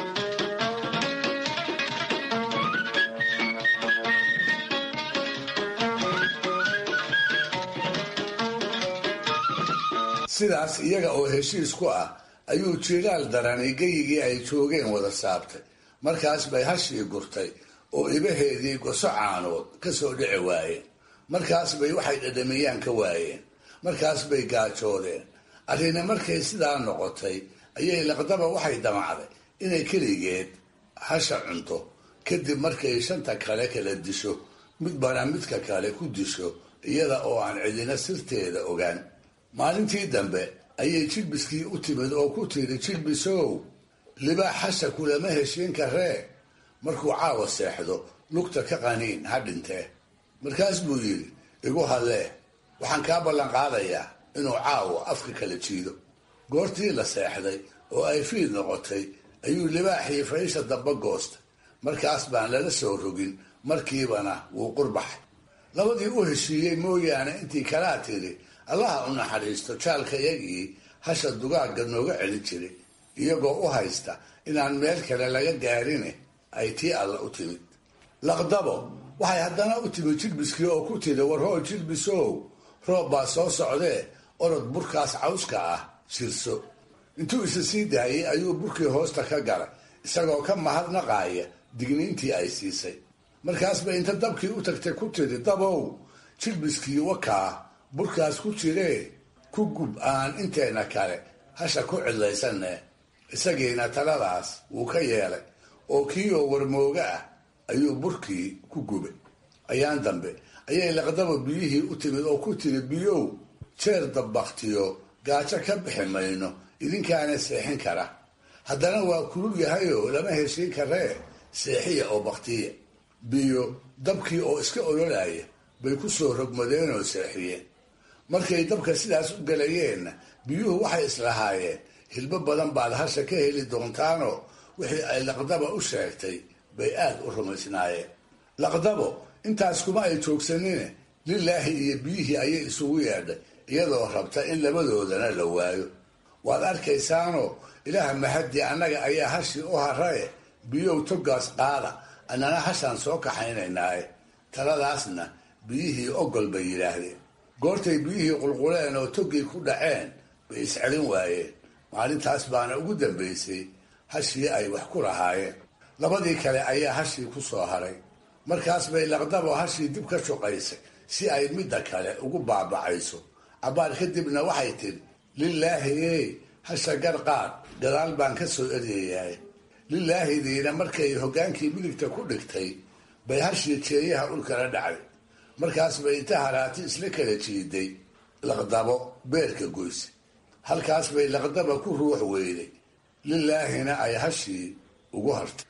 sidaas iyaga oo heshiis ku ah ayuu jiiraal darani geyigii ay joogeen wada saabtay markaas bay hashii gurtay oo ibaheedii goso caanood ka soo dhici waayeen markaas bay waxay dhadhamiyaan ka waayeen markaas bay gaajoodeen arrina markay sidaa noqotay ayay laqdaba waxay damacday inay keligeed hasha cunto kadib markay shanta kale kala disho midbana midka kale ku disho iyada oo aan cidina sirteeda ogaan maalintii dambe ayay jilbiskii u timid oo ku tiri jilbisow libaax hasha kulama heshiin karee markuu caawa seexdo lugta ka qaniin ha dhintee markaas buu yidhi igu hadlee waxaan kaa ballan qaadayaa inuu caawa afka kala jiido goortii la seexday oo ay fiid noqotay ayuu libaaxii faysha damba goostay markaas baan lala soo rogin markiibana wuu qurbaxay labadii u heshiiyey mooyaane intii kalaa tiri allaha u naxariisto jaalkayagii hasha dugaagga nooga celin jiray iyagoo u haysta inaan meel kale laga gaarine ay tii alla u timid laqdabo waxay haddana u timid jilbiskii oo ku tiri warhoo jilbisow roob baa soo socdee orod burkaas cawska ah shirso intuu isa sii daayay ayuu burkii hoosta ka galay isagoo ka mahadnaqaaya digniintii ay siisay markaasba inta dabkii u tagtay ku tiri dabow jilbiskii wakaa burkaas ku jiree ku gub aan inteena kale hasha ku cidlaysanne isagiina taladaas wuu ka yeelay oo kii oo warmooga ah ayuu burkii ku gubay ayaan dambe ayay laqdaba biyihii u timid oo ku tiri biyow jeer dabbaktiyo gaajo ka bixi mayno idinkaana seexin kara haddana waa kulul yahayoo lama heshiin karee seexiya oo baktiya biyo dabkii oo iska ololaya bay ku soo rogmadeen oo seexiyeen markay dabka sidaas u galayeenna biyuhu waxay islahaayeen hilbo badan baad hasha ka heli doontaanoo wixii ay laqdaba u sheegtay bay aad u rumaysnaayeen laqdabo intaas kuma ay joogsanine lilaahi iyo biyihii ayay isugu yeedhay iyadoo rabta in labadoodana la waayo waad arkaysaanoo ilaaha mahadii annaga ayaa hashii u haraye biyow togaas qaada annana hashaan soo kaxaynaynaaye taladaasna biyihii ogol bay yidhaahdeen goortay biyihii qulquleen oo togii ku dhaceen bay iscelin waayeen maalintaas baana ugu dambaysay hashii ay wax ku lahaayeen labadii kale ayaa hashii ku soo haray markaas bay laqdabo hashii dib ka shuqaysay si ay midda kale ugu baabacayso cabbaar kadibna waxay tidhi lilaahi ey hasha garqaad gadaal baan ka soo eryayahay lilaahidiina markay hoggaankii midigta ku dhigtay bay hashii jeeyaha ulkala dhacday markaas bay inta haraati isla kala jiiday laqdabo beerka goyse halkaas bay laqdaba ku ruux weyday lilaahina ay hashii ugu hartay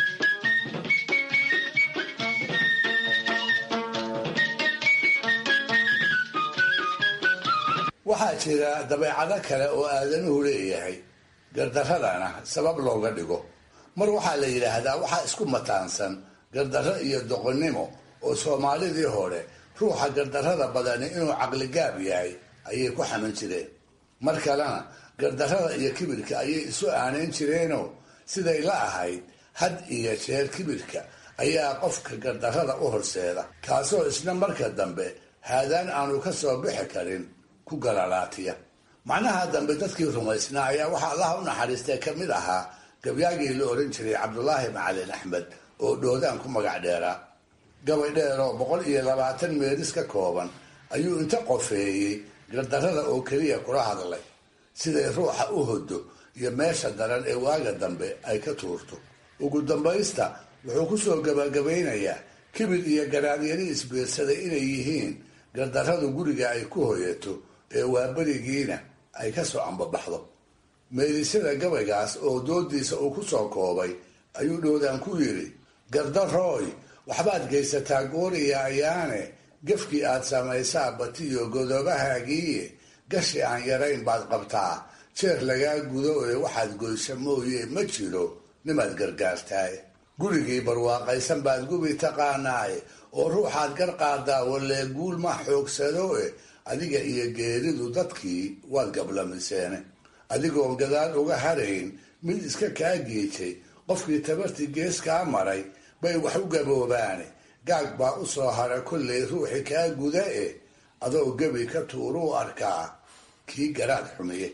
waxaa jira dabeecado kale oo aadanuhu leeyahay gardaradana sabab looga dhigo mar waxaa la yidhaahdaa waxaa isku mataansan gardarro iyo doqonnimo oo soomaalidii hore ruuxa gardarrada badani inuu caqligaab yahay ayay ku xaman jireen mar kalena gardarrada iyo kibirka ayay isu aanayn jireenoo siday la ahayd had iyo jeer kibirka ayaa qofka gardarrada u horseeda kaasoo isna marka dambe haadaan aanu ka soo bixi karin ku galalaatiya macnaha dambe dadkii rumaysnaa ayaa waxaa allaha u naxariistay ka mid ahaa gabyaagii la odhan jiray cabdulaahi macalin axmed oo dhoodaan ku magac dheeraa gabay dheeroo boqol iyo labaatan meelis ka kooban ayuu inta qofeeyey gardarrada oo keliya kula hadlay siday ruuxa u hodo iyo meesha daran ee waaga dambe ay ka tuurto ugu dambaysta wuxuu ku soo gabagabaynayaa kibir iyo garaadyari isbiirsaday inay yihiin gardarradu guriga ay ku hoyato ee waaberigiina ay ka soo ambabaxdo meelisyada gabaygaas oo doodiisa uu ku soo koobay ayuu dhoodaan ku yidhi gardarooy waxbaad geysataa gooriya ayaane gefkii aad samaysaa batiyo godobahaagiiye gashi aan yarayn baad qabtaa jeer lagaa gudo ee waxaad goysa mooye ma jiro nimaad gargaartaay gurigii barwaaqaysan baad gubi taqaanaaye oo ruuxaad gar qaadaa walee guul ma xoogsado e adiga iyo geeridu dadkii waad gablamiseene adigoon gadaal uga harayn mid iska kaa geejay qofkii tabartii gees kaa maray bay wax u gaboobaane gaag baa u soo hara kollay ruuxi kaa guda e adoo gebi ka tuuruu arkaa kii garaad xumiye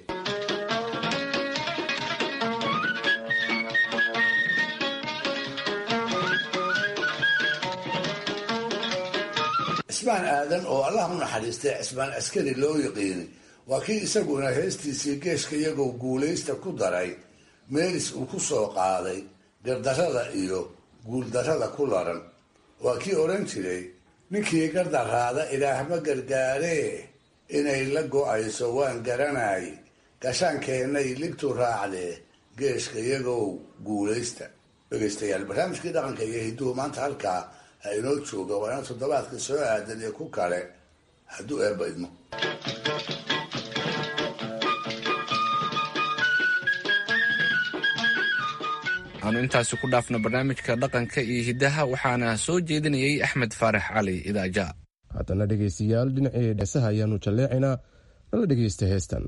cismaan aadan oo allah u naxariistay cismaan askari loo yiqiini waa kii isaguna heestiisii geeshka iyagoo guulaysta ku daray meelis uu ku soo qaaday gardarrada iyo guuldarrada ku laran waa kii odhan jiray ninkii gardaraada ilaahma gargaaree inay la go-ayso waan garanay gashaankeennay ligtu raacdee geeshka iyagow guulaysta dhegaystayaal barnaamijkii dhaqanka iyo hidduhu maanta halkaa ha inoo jooga waa ina toddobaadka soo aadan iyo ku kale hadduu eebba idmo aanu intaasi ku dhaafno barnaamijka dhaqanka iyo hiddaha waxaana soo jeedinayay axmed faarax cali idaaja haddana dhegaystayaal dhinacii dheesaha ayaanu jalleecaynaa nala dhegaysta heestan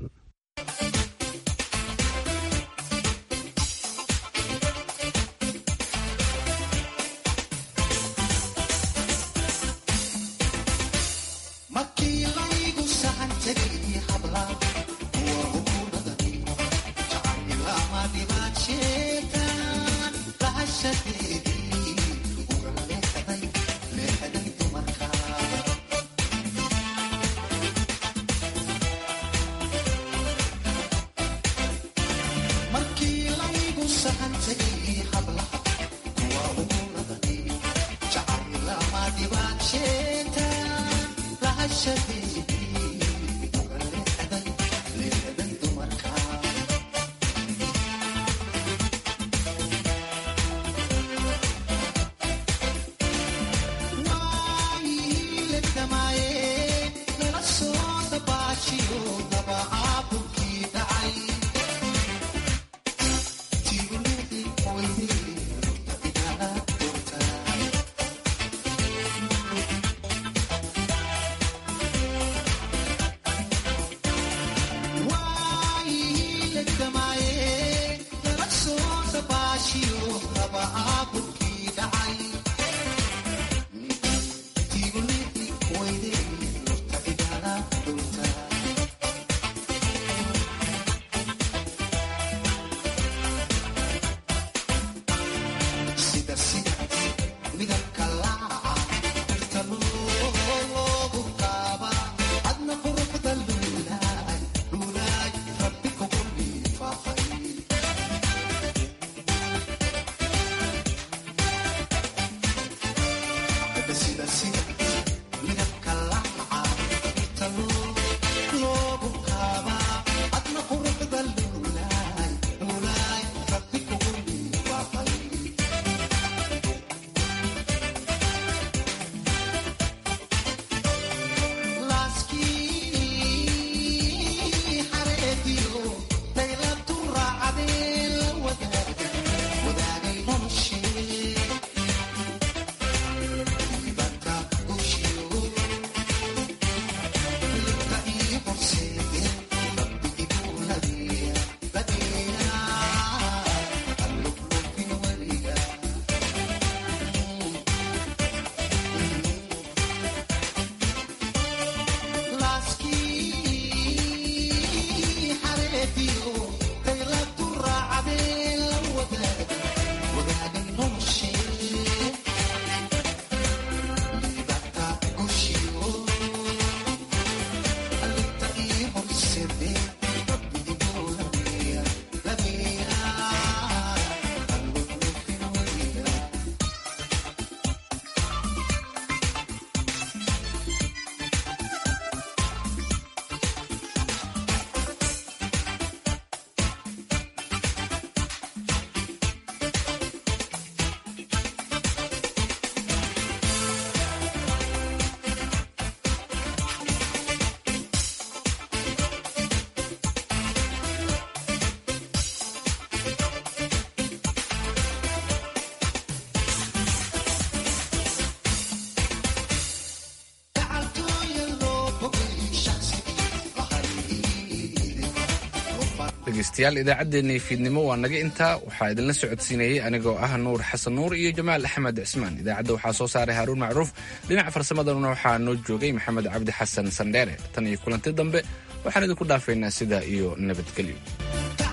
dhegeystayaal idaacaddeenii fiidnimo waa naga intaa waxaa idinla socodsiinayey anigoo ah nuur xasan nuur iyo jamaal axmed cismaan idaacadda waxaa soo saaray haaruun macruuf dhinaca farsamadana waxaa noo joogay maxamed cabdi xasan sandheere tan iyo kulanti dambe waxaan idinku dhaafaynaa sidaa iyo nabadgelyo